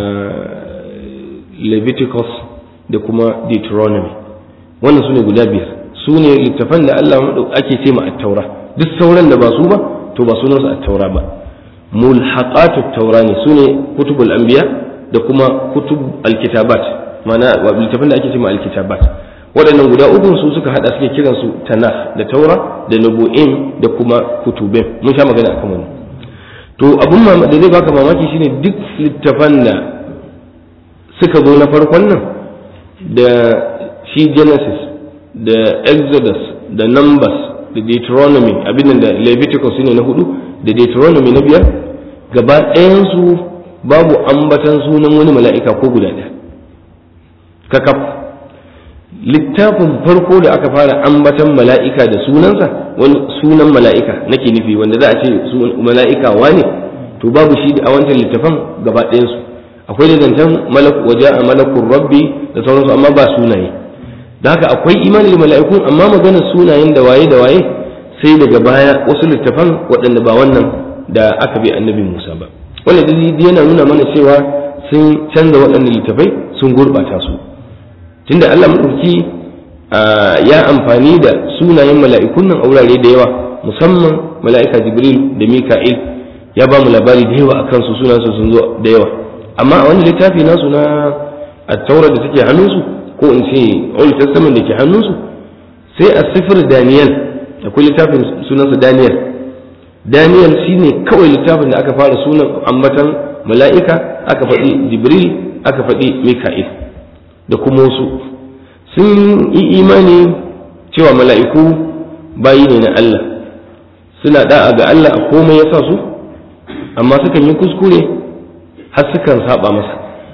Leviticus da kuma Deuteronomy wannan su ne guda biyar su ne littafan da Allah ake ce ma taura duk sauran da ba su ba to ba sunansu at-taura ba mulhaqatu taura ne su ne kutubul anbiya da kuma kutub alkitabat ma'ana littafan da ake ce ma alkitabat waɗannan guda uku su suka hada suke kiran su tanakh da taura da nabu'in da kuma kutubin mun sha magana akan wannan to abin da zai baka mamaki shine duk littafan da suka zo na farkon nan da shi genesis da exodus da numbers da deuteronomy abin da leviticus ne na hudu da deuteronomy na biyar gaba ɗayansu babu ambatan sunan wani mala'ika ko guda ɗaya kakaf littafin farko da aka fara ambatan mala'ika da sunansa wani sunan mala'ika nake nufi wanda za a ce mala'ika wane to babu shi a wancan littafan gaba ɗayansu akwai da zancen waje a malakun rabbi da sauransu amma ba sunaye da haka akwai imani da mala'ikun amma maganar sunayen da waye da waye sai daga baya wasu littafan waɗanda ba wannan da aka bi annabi musa ba wanda dalili yana nuna mana cewa sun canza waɗannan littafai sun gurɓata su tunda Allah maɗauki ya amfani da sunayen mala'ikun nan a wurare da yawa musamman mala'ika jibril da mika'il ya ba mu labari da yawa akan su sunansu sun zo da yawa amma a wani littafi nasu na attaura da take hannunsu ko in ce old testament da ke hannunsu sai a sifir daniel akwai littafin sunansa daniel daniel shine kawai littafin da aka fara sunan ambatan mala'ika aka faɗi jibril aka faɗi mika'il da kuma wasu sun yi imani cewa mala'iku bayi ne na Allah suna da'a ga Allah a komai ya sa su amma sukan yi kuskure har sukan saba masa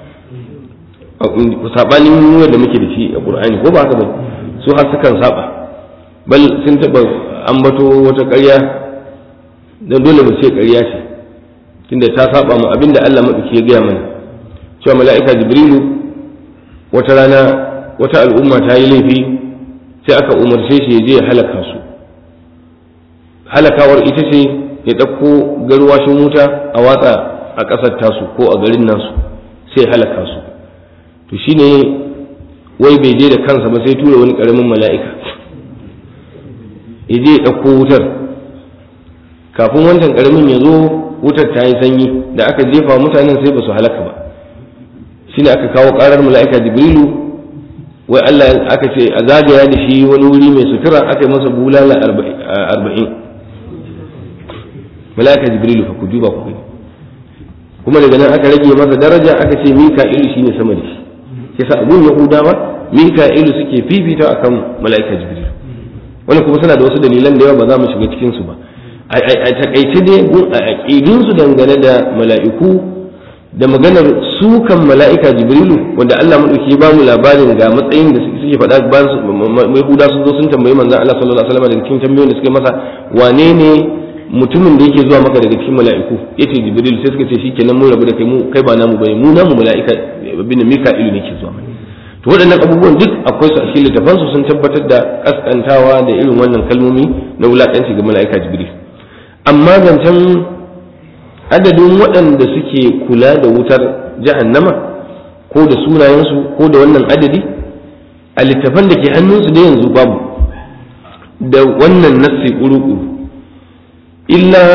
sabanin yau da muke da shi a ƙur'ani ko ba haka ba su har sukan saba bal sun taɓa ambato wata ƙarya don dole mu ce ƙarya ce tunda ta saba mu abinda Allah maɗauki ya gaya mana cewa mala'ika jibrilu wata rana wata al'umma ta yi laifi sai aka umarce shi ya je ya halaka su halakawar ita ce ya ɗauko garwashin wuta a watsa a ƙasar tasu ko a garin nasu sai halaka su to shine wai bai je da kansa ba sai tura wani ƙaramin mala'ika ya je ya ɗauko wutar kafin wancan ƙaramin ya zo wutar ta yi sanyi da aka jefa mutanen sai ba su halaka ba shine aka kawo ƙarar mala'ika jibrilu wai Allah aka ce a zagaya da shi wani wuri mai sutura aka yi masa bulala arba'in mala'ika jibrilu fa ku duba ku gani kuma daga nan aka rage masa daraja aka ce mika'ilu shine sama da shi yasa abun yahudawa mika'ilu suke fifita akan mala'ika jibrilu wani kuma suna da wasu dalilan da yawa ba za mu shiga cikin su ba a takaice dai a aqidun su dangane da mala'iku da maganar sukan mala'ika jibrilu wanda Allah madauki ya bamu labarin ga matsayin da suke faɗa bayan yahuda sun zo sun tambayi manzon Allah sallallahu alaihi wasallam daga cikin tambayoyin da suke masa wane ne mutumin da yake zuwa maka daga cikin mala'iku yace jibril sai suka ce shikenan mun rabu da kai mu kai ba namu bane mu namu mala'ika bin mika'ilu ne ke zuwa mana to waɗannan abubuwan duk akwai su a cikin littafan su sun tabbatar da kaskantawa da irin wannan kalmomi na wulakanci ga mala'ika jibril amma zancen adadin waɗanda suke kula da wutar jahannama ko da sunayensu ko da wannan adadi a littafan da ke hannunsu da yanzu babu da wannan nassi ƙuruƙu illa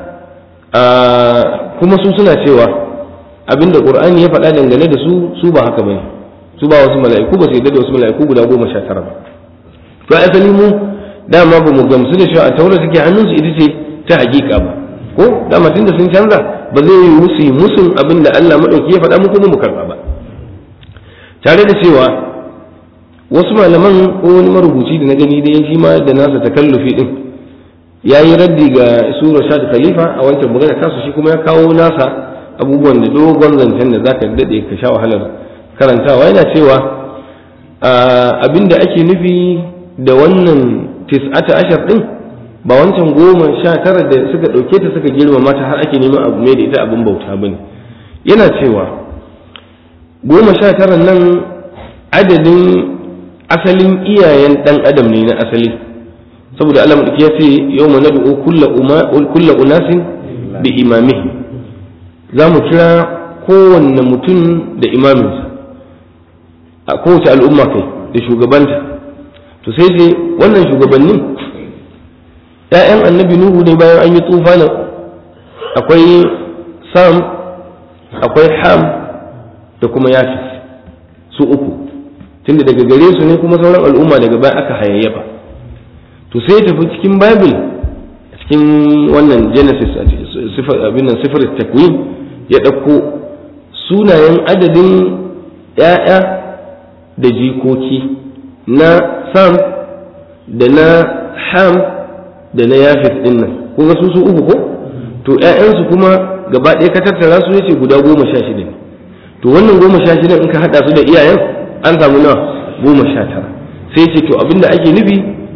kuma su suna cewa abinda ƙur'ani ya faɗa dangane da su su ba haka bane su ba wasu mala'iku ba su yadda da wasu mala'iku guda goma sha tara ba to asali mu dama ba mu gamsu da cewa a taura suke hannunsu ita ce ta hakika ba ko dama tunda sun canza ba zai yi musu musun abin da Allah maɗauki ya faɗa mu kuma mu karɓa ba tare da cewa wasu malaman ko wani marubuci da na gani da shi ma da nasa takallufi din ya yi raddi ga su Rashad Khalifa a wancan magana tasu shi kuma ya kawo nasa abubuwan da dogon zancen da zaka daɗe ka sha wahalar karantawa yana cewa abin da ake nufi da wannan tis'ata ashar din ba wancan goma sha tara da suka ɗauke ta suka girmama ta har ake neman abu mai da ita abin bauta bane yana cewa goma sha tara nan adadin asalin iyayen ɗan adam ne na asali saboda Allah madauki ya ce yau ma nad'u kulla unasin bi imamihi za mu kira kowanne mutum da imaminsa a kowace al'umma kai da shugabanta to sai sai wannan shugabannin ‘ya'yan annabi Nuhu ne bayan an yi tufana akwai Sam, akwai Ham da kuma Yafis su uku, tunda daga gare su ne kuma sauran al'umma daga baya aka hayayyafa. To sai tafi cikin Bible, cikin wannan genesis abin nan sifar takwin ya ɗauko sunayen adadin ‘ya'ya da jikoki na sam da na ham da na yafis ɗin nan kuma su su uku ko to ‘ya'yansu kuma gaba ɗaya ka tattara su yace guda goma sha shida ne to wannan goma sha shida in ka haɗa su da iyayen an samu nawa goma sha tara sai ce to abinda ake nufi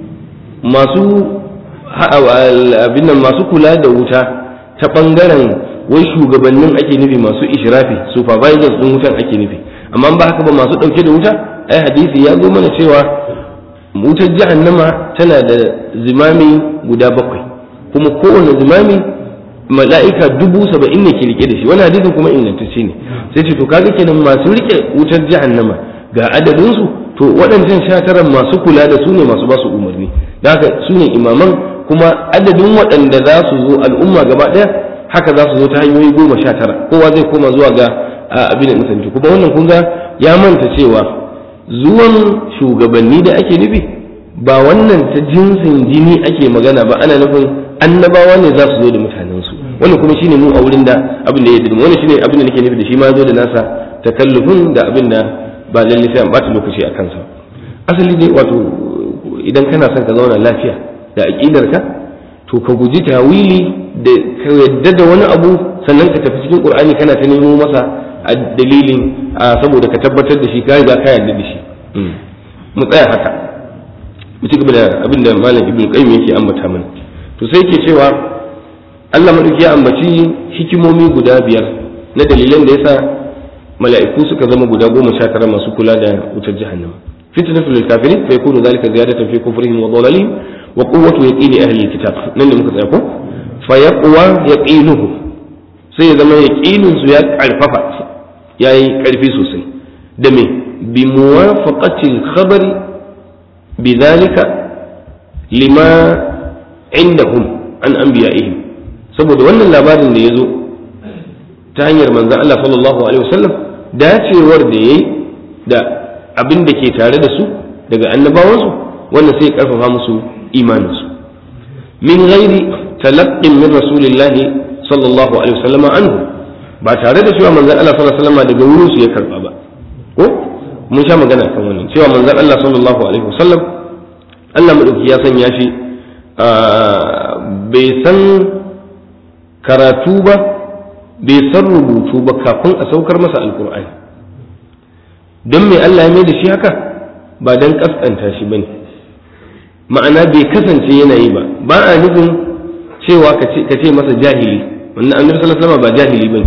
masu abin nan masu kula da wuta ta ɓangaren wai shugabannin ake nufi masu ishirafi supervisors ɗin wutan ake nufi amma ba haka ba masu ɗauke da wuta ai hadisi ya zo mana cewa wutar jahannama tana da zimami guda bakwai kuma kowane zimami mala'ika dubu saba'in ne ke rike da shi wani hadisin kuma ingantacce ne sai ce to kaga kenan masu rike wutar jahannama ga adadinsu to waɗancan sha masu kula da su ne masu ba su umarni da haka su ne imaman kuma adadin waɗanda za su zo al'umma gaba ɗaya haka za su zo ta hanyoyi goma sha tara kowa zai koma zuwa ga abin da nisanci kuma wannan kun ga ya manta cewa zuwan shugabanni da ake nufi ba wannan ta jinsin jini ake magana ba ana nufin annabawa ne za su zo da mutanensu wannan kuma shine mu a wurin da abin da ya dirma wannan shine abin da nake nufi da shi ma zo da nasa takallufin da abin da ba lalle sai an bata lokaci a kansa asali dai wato idan kana son ka zauna lafiya da aqidarka to ka guji tawili da ka yadda da wani abu sannan ka tafi cikin qur'ani kana ta nemo masa dalilin saboda ka tabbatar da shi ka riga ka yarda da shi mu tsaya haka mu ci gaba da abin da malam ibnu qayyim yake ambata mana to sai yake cewa Allah madauki ya ambaci hikimomi guda biyar na dalilan da yasa mala'iku suka zama guda goma sha tara masu kula da wutar jahannama fitnatu lil kafirin fa yakunu dhalika ziyadatan fi kufrihim wa dhalalihim wa quwwatu yaqini ahli alkitab nan ne muka tsaya ko fa yaqwa yaqinuhu sai ya zama yaqinin su ya karfafa yayi karfi sosai da me bi muwafaqati al-khabari bidhalika lima indahum an anbiya'ihim saboda wannan labarin da ya zo ta hanyar manzan Allah sallallahu alaihi wasallam dacewar da yayi da abin da ke tare da su daga annabawansu wannan sai karfafa musu imaninsu min ghairi talaqqin min rasulillahi sallallahu alaihi wasallam anhu ba tare da cewa manzan Allah sallallahu alaihi wasallam daga wurin su ya karba ba ko mun sha magana kan wannan cewa manzan Allah sallallahu alaihi wasallam Allah madauki ya sanya shi bai san karatu ba bai san rubutu ba kafin a saukar masa alkur'ani don mai Allah ya mai da shi haka ba don kaskanta shi bane ma'ana bai kasance yana yi ba ba a nufin cewa ka ce masa jahili wannan annabi sallallahu alaihi ba jahili bane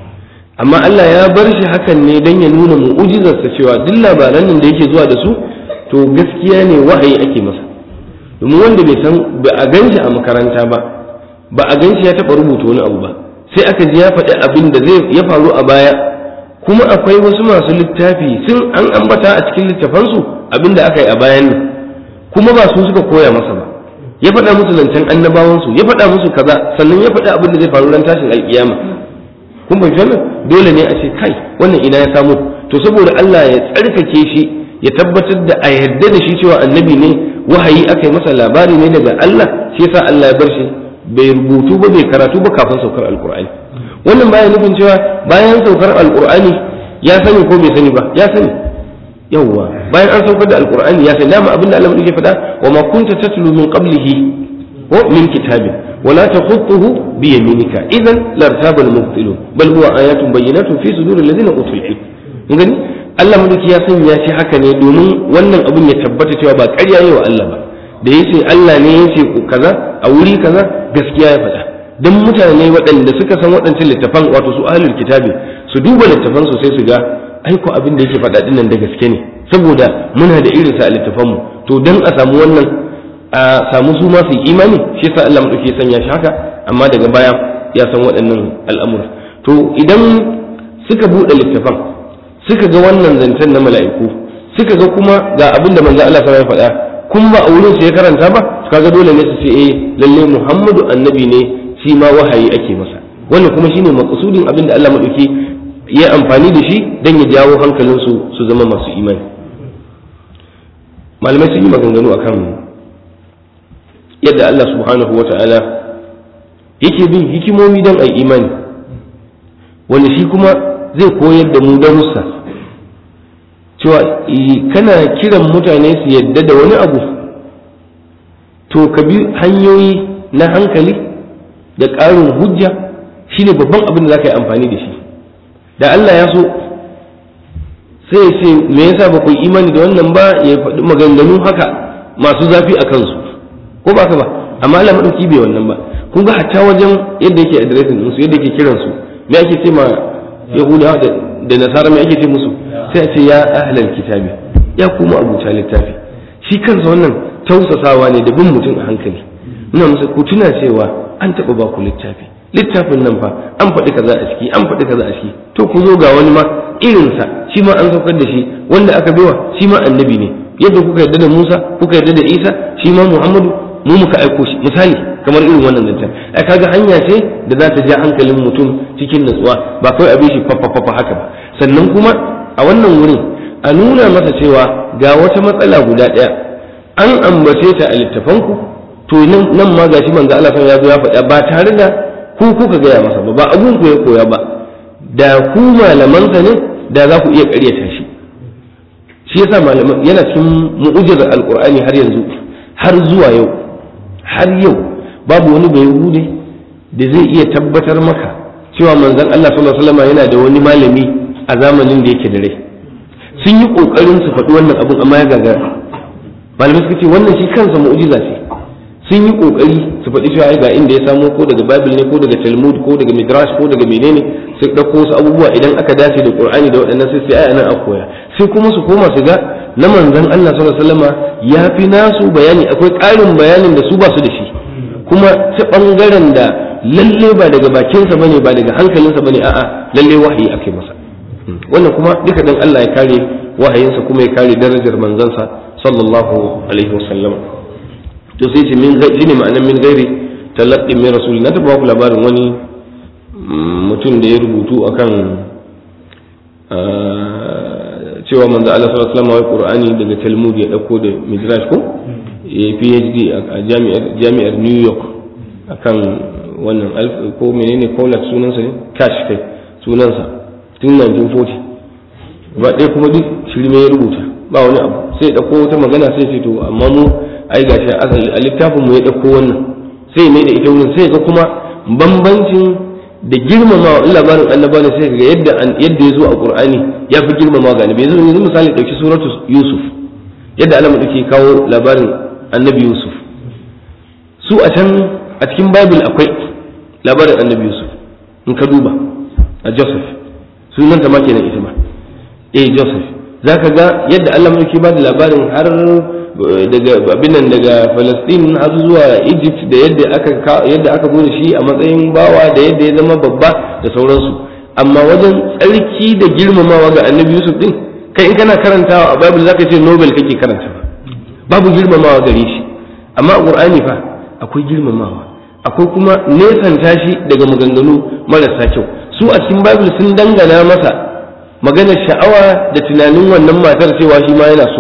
amma Allah ya bar shi hakan ne don ya nuna mu'ujizarsa cewa duk labaran nan da yake zuwa da su to gaskiya ne wahayi ake masa domin wanda bai san ba a ganshi a makaranta ba ba a ganshi ya taɓa rubuta wani abu ba sai aka ji ya faɗi abin da zai ya faru a baya kuma akwai wasu masu littafi sun an ambata a cikin littafansu abin da aka yi a bayan nan kuma ba su suka koya masa ba ya faɗa musu zancen annabawansu ya faɗa musu kaza sannan ya faɗi abin da zai faru ran tashin alƙiyama kun bai wannan dole ne a ce kai wannan ina ya samu to saboda Allah ya tsarkake shi ya tabbatar da a yarda da shi cewa annabi ne wahayi aka yi masa labari ne daga Allah shi yasa Allah ya bar shi bai rubutu ba bai karatu ba kafin saukar alkur'ani wannan baya nufin cewa bayan saukar alkur'ani ya sani ko bai sani ba ya sani yawwa bayan an saukar da alkur'ani ya sani dama abinda Allah yake faɗa wa ma kunta tatlu min qablihi ko min kitabin ولا تخطه بيمينك اذا لارتاب المبطلون بل هو ايات بينات في صدور الذين اوتوا العلم gani Allah mulki ya sanya shi haka ne domin wannan abin ya tabbata cewa ba ƙarya yi wa Allah ba da ya ce Allah ne ya ce kaza a wuri kaza gaskiya ya faɗa don mutane waɗanda suka san waɗancan littafan wato su ahlul kitabi su duba littafan su sai su ga aiko abin da yake faɗa dinnan da gaske ne saboda muna da irin sa a littafan mu to dan a samu wannan a samu su ma su imani shi yasa Allah madauki ya sanya shi haka amma daga baya ya san waɗannan al'amura to idan suka buɗe littafan suka ga wannan zancen na mala'iku suka ga kuma ga abin da manzo Allah sallallahu alaihi faɗa kun ba a wurin su ya karanta ba kaga dole ne su ce eh lalle Muhammadu annabi ne shi ma wahayi ake masa wannan kuma shine maqsudin abin da Allah madauki ya amfani da shi dan ya jawo hankalin su su zama masu imani malamai sun yi maganganu akan yadda Allah subhanahu wata'ala yake bin hikimomi don a imani wanda shi kuma zai koyar da mu darussa cewa kana kiran mutane su yadda da wani abu to ka bi hanyoyi na hankali da ƙarin hujja shine babban abin da za ka yi amfani da shi da Allah ya so sai ya ce me yasa ba ku yi imani da wannan ba ya faɗi maganganu haka masu zafi a kansu ko ba ka ba amma Allah madauki bai wannan ba kun ga hatta wajen yadda yake addressing musu yadda yake kiran su me ake ce ma yahudawa da nasara me ake ce musu sai a ce ya ahlal kitabi ya kuma abuta littafi shi kansa wannan tausasawa ne da bin mutum a hankali ina musu ku tuna cewa an taɓa ba ku littafi littafin nan fa an faɗi kaza a ciki an faɗi kaza a ciki to ku zo ga wani ma irinsa shi ma an saukar da shi wanda aka baiwa shi ma annabi ne yadda kuka yarda da Musa kuka yarda da Isa shi ma Muhammadu mu muka aiko shi misali kamar irin wannan zancen ai kaga hanya ce da za ta ja hankalin mutum cikin natsuwa ba kawai abin shi fafafafa haka ba sannan kuma a wannan wurin a nuna masa cewa ga wata matsala guda ɗaya an ambace ta a littafanku to nan ma gashi manzo Allah ya zo ya faɗa ba tare da ku kuka gaya masa ba ba abun ku ya koya ba da ku malamansa ne da za ku iya ƙaryata shi shi yasa malaman yana cikin mu'ujizar alqur'ani har yanzu har zuwa yau har yau babu wani bai hude da zai iya tabbatar maka cewa manzon Allah sallallahu alaihi wasallam yana da wani malami a zamanin da yake da rai sun yi kokarin su faɗi wannan abun amma ya gagara malamai suka ce wannan shi kansa mu'jiza ce sun yi kokari su faɗi cewa ga inda ya samo ko daga bible ne ko daga talmud ko daga midrash ko daga menene su ɗauko wasu abubuwa idan aka dace da qur'ani da waɗannan sai sai ayan a koya sai kuma su koma su ga na manzon Allah sallallahu alaihi wasallama ya fi nasu bayani akwai ƙarin bayanin da su ba su da shi kuma ta bangaren da lalle ba daga bakinsa bane ba daga hankalinsa bane a'a lalle wahayi ake masa wannan kuma duka dan Allah ya kare wahayinsa kuma ya kare darajar manzansa sallallahu alaihi wasallam to sai ce min gaji ne ma'anar min gairi talaqqi min rasuli na taba ku labarin wani mutum da ya rubutu akan cewa manzo Allah sallallahu alaihi wasallam Qur'ani daga Talmud ya dauko da Midrash ko ya PhD a jami'ar jami'ar New York akan wannan alf ko menene College sunansa ne Cash kai sunansa tun 1940 ba ɗaya kuma duk shirme ya rubuta ba wani abu sai ya dauko wata magana sai ce to amma mu ai gashi asali a littafin mu ya dauko wannan sai mai da ita wurin sai ga kuma bambancin da girmamawa in labarin annaba ne sai ga yadda yadda ya zo a qur'ani ya fi girmamawa ga annabi yanzu yanzu misali dauki suratu yusuf yadda Allah madauki kawo labarin annabi yusuf su a can a cikin bible akwai labarin annabi yusuf in ka duba a joseph sunan ta ma kenan ita ma eh joseph zaka ga yadda Allah madauki ba da labarin har daga abinan daga Palestine har zuwa Egypt da yadda aka yadda aka zo da shi a matsayin bawa da yadda ya zama babba da sauransu amma wajen tsarki da girmamawa ga Annabi Yusuf din kai in kana karantawa a Bible zaka ce Nobel kake karanta babu girmamawa gare shi amma a Qur'ani fa akwai girmamawa akwai kuma nesanta shi daga maganganu marasa kyau su a cikin Bible sun dangana masa maganar sha'awa da tunanin wannan matar cewa shi ma yana so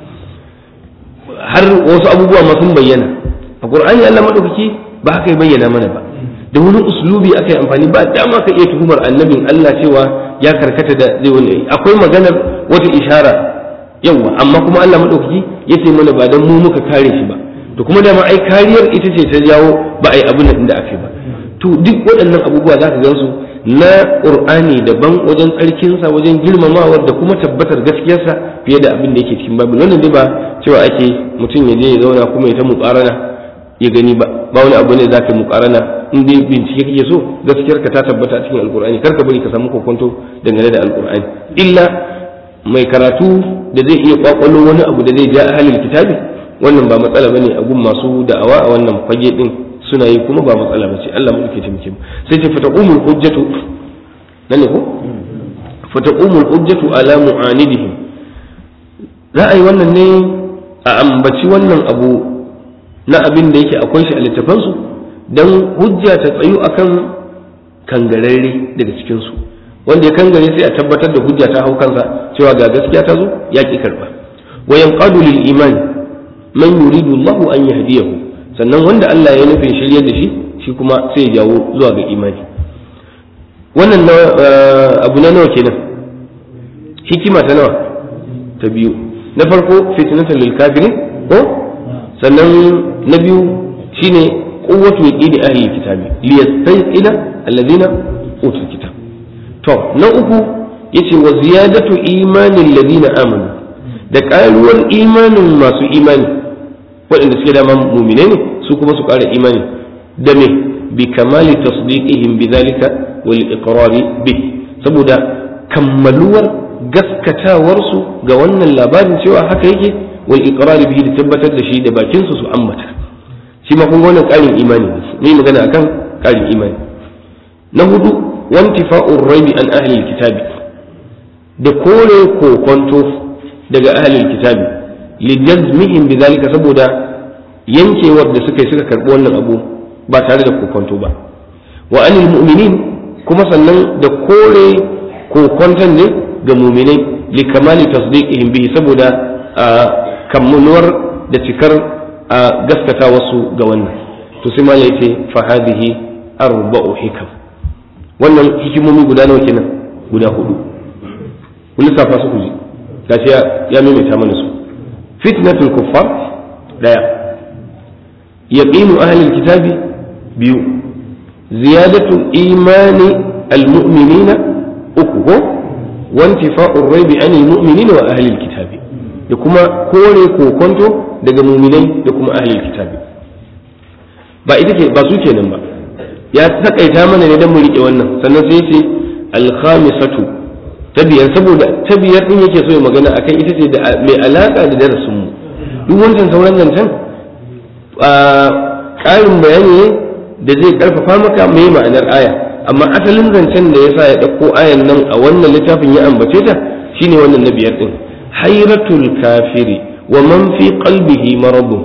har wasu abubuwa ma sun bayyana a qur'ani Allah madaukaki ba haka ya bayyana mana ba da wani uslubi aka yi amfani ba dama ka iya tuhumar annabin Allah cewa ya karkata da zai wani akwai maganar wata ishara yawa amma kuma Allah madaukaki ya ce mana ba dan mu muka kare shi ba to kuma dama ai kariyar ita ce ta jawo ba ai abin da aka yi ba to duk waɗannan abubuwa za ka gansu na ƙur'ani daban wajen tsarkinsa wajen girmamawar da kuma tabbatar gaskiyarsa fiye da abin da yake cikin babu wannan dai ba cewa ake mutum ya je ya zauna kuma ya ta muƙarana ya gani ba ba wani abu ne za ka muƙarana in dai bincike kake so gaskiyarka ta tabbata cikin alƙur'ani kar ka bari ka samu kokonto dangane da alƙur'ani illa mai karatu da zai iya kwakwalo wani abu da zai ja ahalin kitabi wannan ba matsala bane a gun masu da'awa a wannan fage din suna yi kuma ba matsala ba ce Allah mu ke taimake mu sai ce fataqumul hujjatu nan ne ko fataqumul hujjatu ala mu'anidihim za a yi wannan ne a ambaci wannan abu na abin da yake akwai shi a littafan su dan hujja ta tsayu akan kangararre daga cikin su wanda ya kangare sai a tabbatar da hujja ta hau kansa cewa ga gaskiya ta zo ya ki karba wa yanqadu lil iman man yuridu Allah an yahdiyahu sannan wanda Allah ya nufin shiryar da shi shi kuma sai ya jawo zuwa ga imani wannan abu na nawa kenan hikima ta nawa ta biyu na farko fitnatan lil kafirin ko sannan na biyu shine quwwatu yaqini ahli kitabi li yastayqina alladhina utul kitab to na uku yace wa ziyadatu imanin alladhina amanu da ƙaruwar imanin masu imani waɗanda suke dama muminai ne su kuma su ƙara imani da me bi kamali tasdiqihim bidhalika wal iqrari bih saboda kammaluwar gaskatawarsu ga wannan labarin cewa haka yake wal iqrari bihi da tabbatar da shi da bakin su su ambata shi ma kun ga wannan ƙarin imani ne magana akan ƙarin imani na hudu wantifa'ur raibi an ahli kitabi da kore kokonto daga ahlul kitabi li jazmihim bidhalika saboda yankewar da suka yi suka karbi wannan abu ba tare da kokonto ba wa anil mu'minin kuma sannan da kore kokonton ne ga mu'minai li kamali tasdiqihim bihi saboda kammunuwar da cikar gaskata wasu ga wannan to sai malai ce fa hadhihi arba'u hikam wannan hikimomi guda nawa kenan guda hudu kun lissafa su ku ji gashi ya maimaita mana su fitnatul kuffar daya yaqinu ahlil kitabi biyu ziyadatu imani almu'minina uku ko wantifa'ur raibi anil mu'minina wa ahlil kitabi da kuma kore kokonto daga mu'minai da kuma ahlil kitabi ba ita ke ba su kenan ba ya takaita mana ne dan mu rike wannan sannan sai ce al-khamisatu ta biyar saboda ta biyar din yake so ya magana akan ita ce da mai alaka da darasin mu duk wancan sauran zancen a ƙarin bayani ne da zai karfafa maka mai ma'anar aya amma asalin zancen da yasa ya ɗauko ayan nan a wannan littafin ya ambace ta shine wannan na biyar din hairatul kafiri wa man fi qalbihi maradun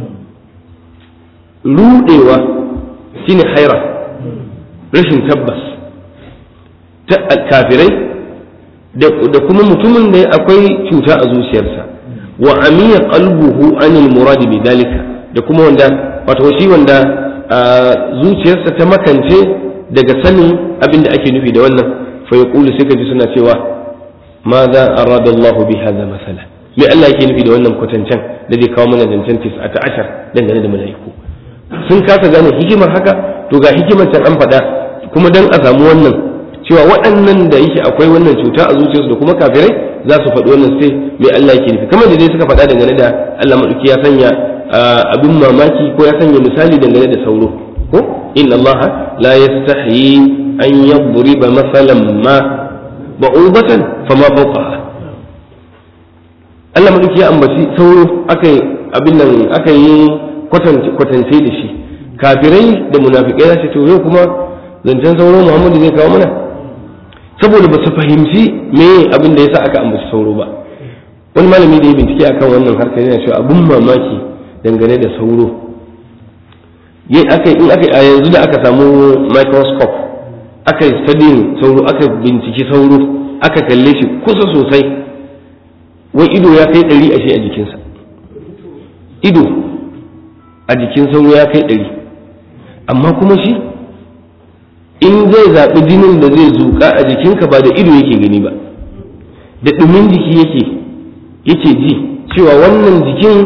rudewa shine haira rashin tabbas ta kafirai da kuma mutumin da akwai cuta a zuciyarsa wa amiya qalbuhu anil murad bi dalika da kuma wanda wato shi wanda zuciyarsa ta makance daga sanin abin da ake nufi da wannan fa yaqulu sai kaji suna cewa ma za arada Allah bi hadha masala me Allah yake nufi da wannan kwatancen da zai kawo mana zancen tis'ata ashar dangane da mala'iku sun kasa gane hikimar haka to ga hikimar can an faɗa kuma dan a samu wannan cewa waɗannan da yake akwai wannan cuta a zuciyarsu da kuma kafirai za su faɗi wannan sai mai Allah yake nufi kamar da dai suka faɗa dangane da Allah maɗauki ya sanya abin mamaki ko ya sanya misali dangane da sauro ko inna Allah la yastahi an yadriba masalan ma ba'ubatan fama fawqaha Allah maɗauki ya ambaci sauro aka yi abin nan aka yi kwatance da shi kafirai da munafikai za su to yau kuma zancen sauro Muhammadu zai kawo mana saboda ba su fahimci me abin da yasa aka ambaci sauro ba wani malami da ya bincike akan wannan harkar yana cewa abun mamaki dangane da sauro in aka a yanzu da aka samu microscope aka yi studying sauro aka binciki sauro aka kalle shi kusa sosai wai ido ya kai ɗari ashe a jikinsa ido a jikin sauro ya kai ɗari amma kuma shi in zai zaɓi jinin da zai zuƙa a jikinka ba da ido yake gani ba da ɗumin jiki yake yake ji cewa wannan jikin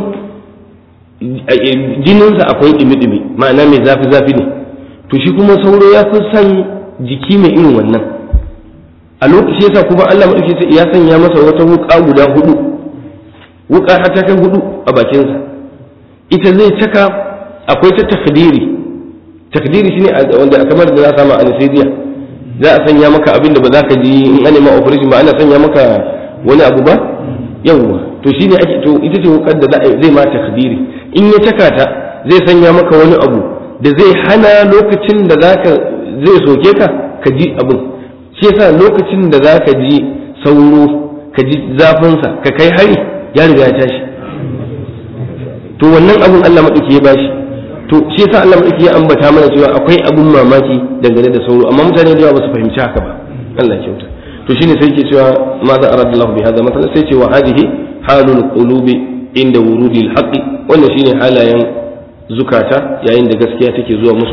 jininsa akwai ɗumi-ɗumi ma'ana mai zafi-zafi ne to shi kuma sauro ya fi son jiki mai irin wannan a lokaci yasa kuma Allah maɗauki ya sanya masa wata wuƙa guda hudu wuƙa har ta kai hudu a bakinsa ita zai caka akwai ta takdiri takdiri shine wanda kamar da za a samu anesthesia za a sanya maka abin da ba za ka ji in an ma operation ba ana sanya maka wani abu ba yawwa to shine ake to ita ce wukar da zai ma takdiri in ya caka ta zai sanya maka wani abu da zai hana lokacin da zaka zai soke ka ka ji abin shi yasa lokacin da zaka ji sauro ka ji zafinsa ka kai hari ya riga ya tashi to wannan abin Allah madauki ya bashi to shi yasa Allah madauki ya ambata mana cewa akwai abun mamaki dangane da sauro amma mutane da yawa ba su fahimci haka ba Allah ya kyauta to shine sai yake cewa ma za arada Allah bi hadha mathalan sai ce wa hadhihi halul qulubi inda wurudil haqqi wannan shine halayen zukata yayin da gaskiya take zuwa musu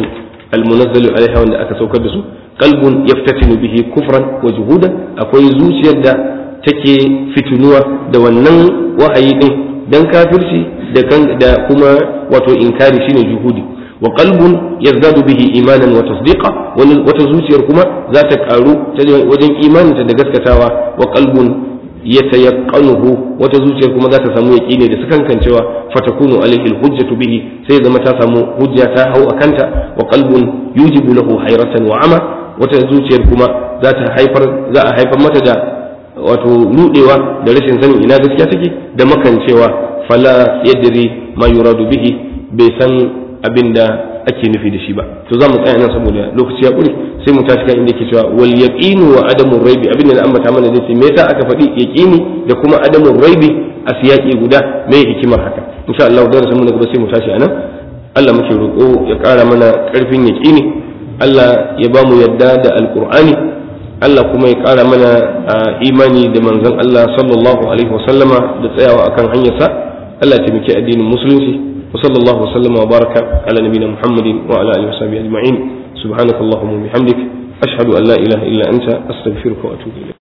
almunazzalu alaiha wanda aka saukar da su qalbun yaftatinu bihi kufran wa juhudan akwai zuciyar da take fitinuwa da wannan wahayi din dan kafirci da kan da kuma wato inkari shine juhudi wa qalbun yazdadu bihi imanan wa tasdiqa wata zuciyar kuma za ta karu wajen imaninta da gaskatawa wa qalbun yatayaqanuhu wata zuciyar kuma za ta samu yaqini da sakankancewa fatakunu alaihi alhujjatu bihi sai zama ta samu hujja ta hau akanta wa qalbun yujibu lahu hayratan wa ama wata zuciyar kuma za ta haifar za a haifar mata da wato rudewa da rashin sanin ina gaskiya take da makancewa fala yadri ma yuradu bihi bai san abin da ake nufi da shi ba to za mu tsaya nan saboda lokaci ya ƙure sai mu tashi kan inda ke cewa wal yaqinu wa adamu raibi abin da na ambata mana zai ce me yasa aka faɗi yaqini da kuma adamu raibi a siyaki guda me hikimar haka insha Allah da rasul mu gaba sai mu tashi anan Allah muke roƙo ya ƙara mana ƙarfin yaqini Allah ya ba mu yadda da alqur'ani Allah kuma ya ƙara mana imani da manzon Allah sallallahu alaihi wasallama da tsayawa akan hanyarsa Allah ya taimaki addinin musulunci وصلى الله وسلم وبارك على نبينا محمد وعلى اله وصحبه اجمعين سبحانك اللهم وبحمدك اشهد ان لا اله الا انت استغفرك واتوب اليك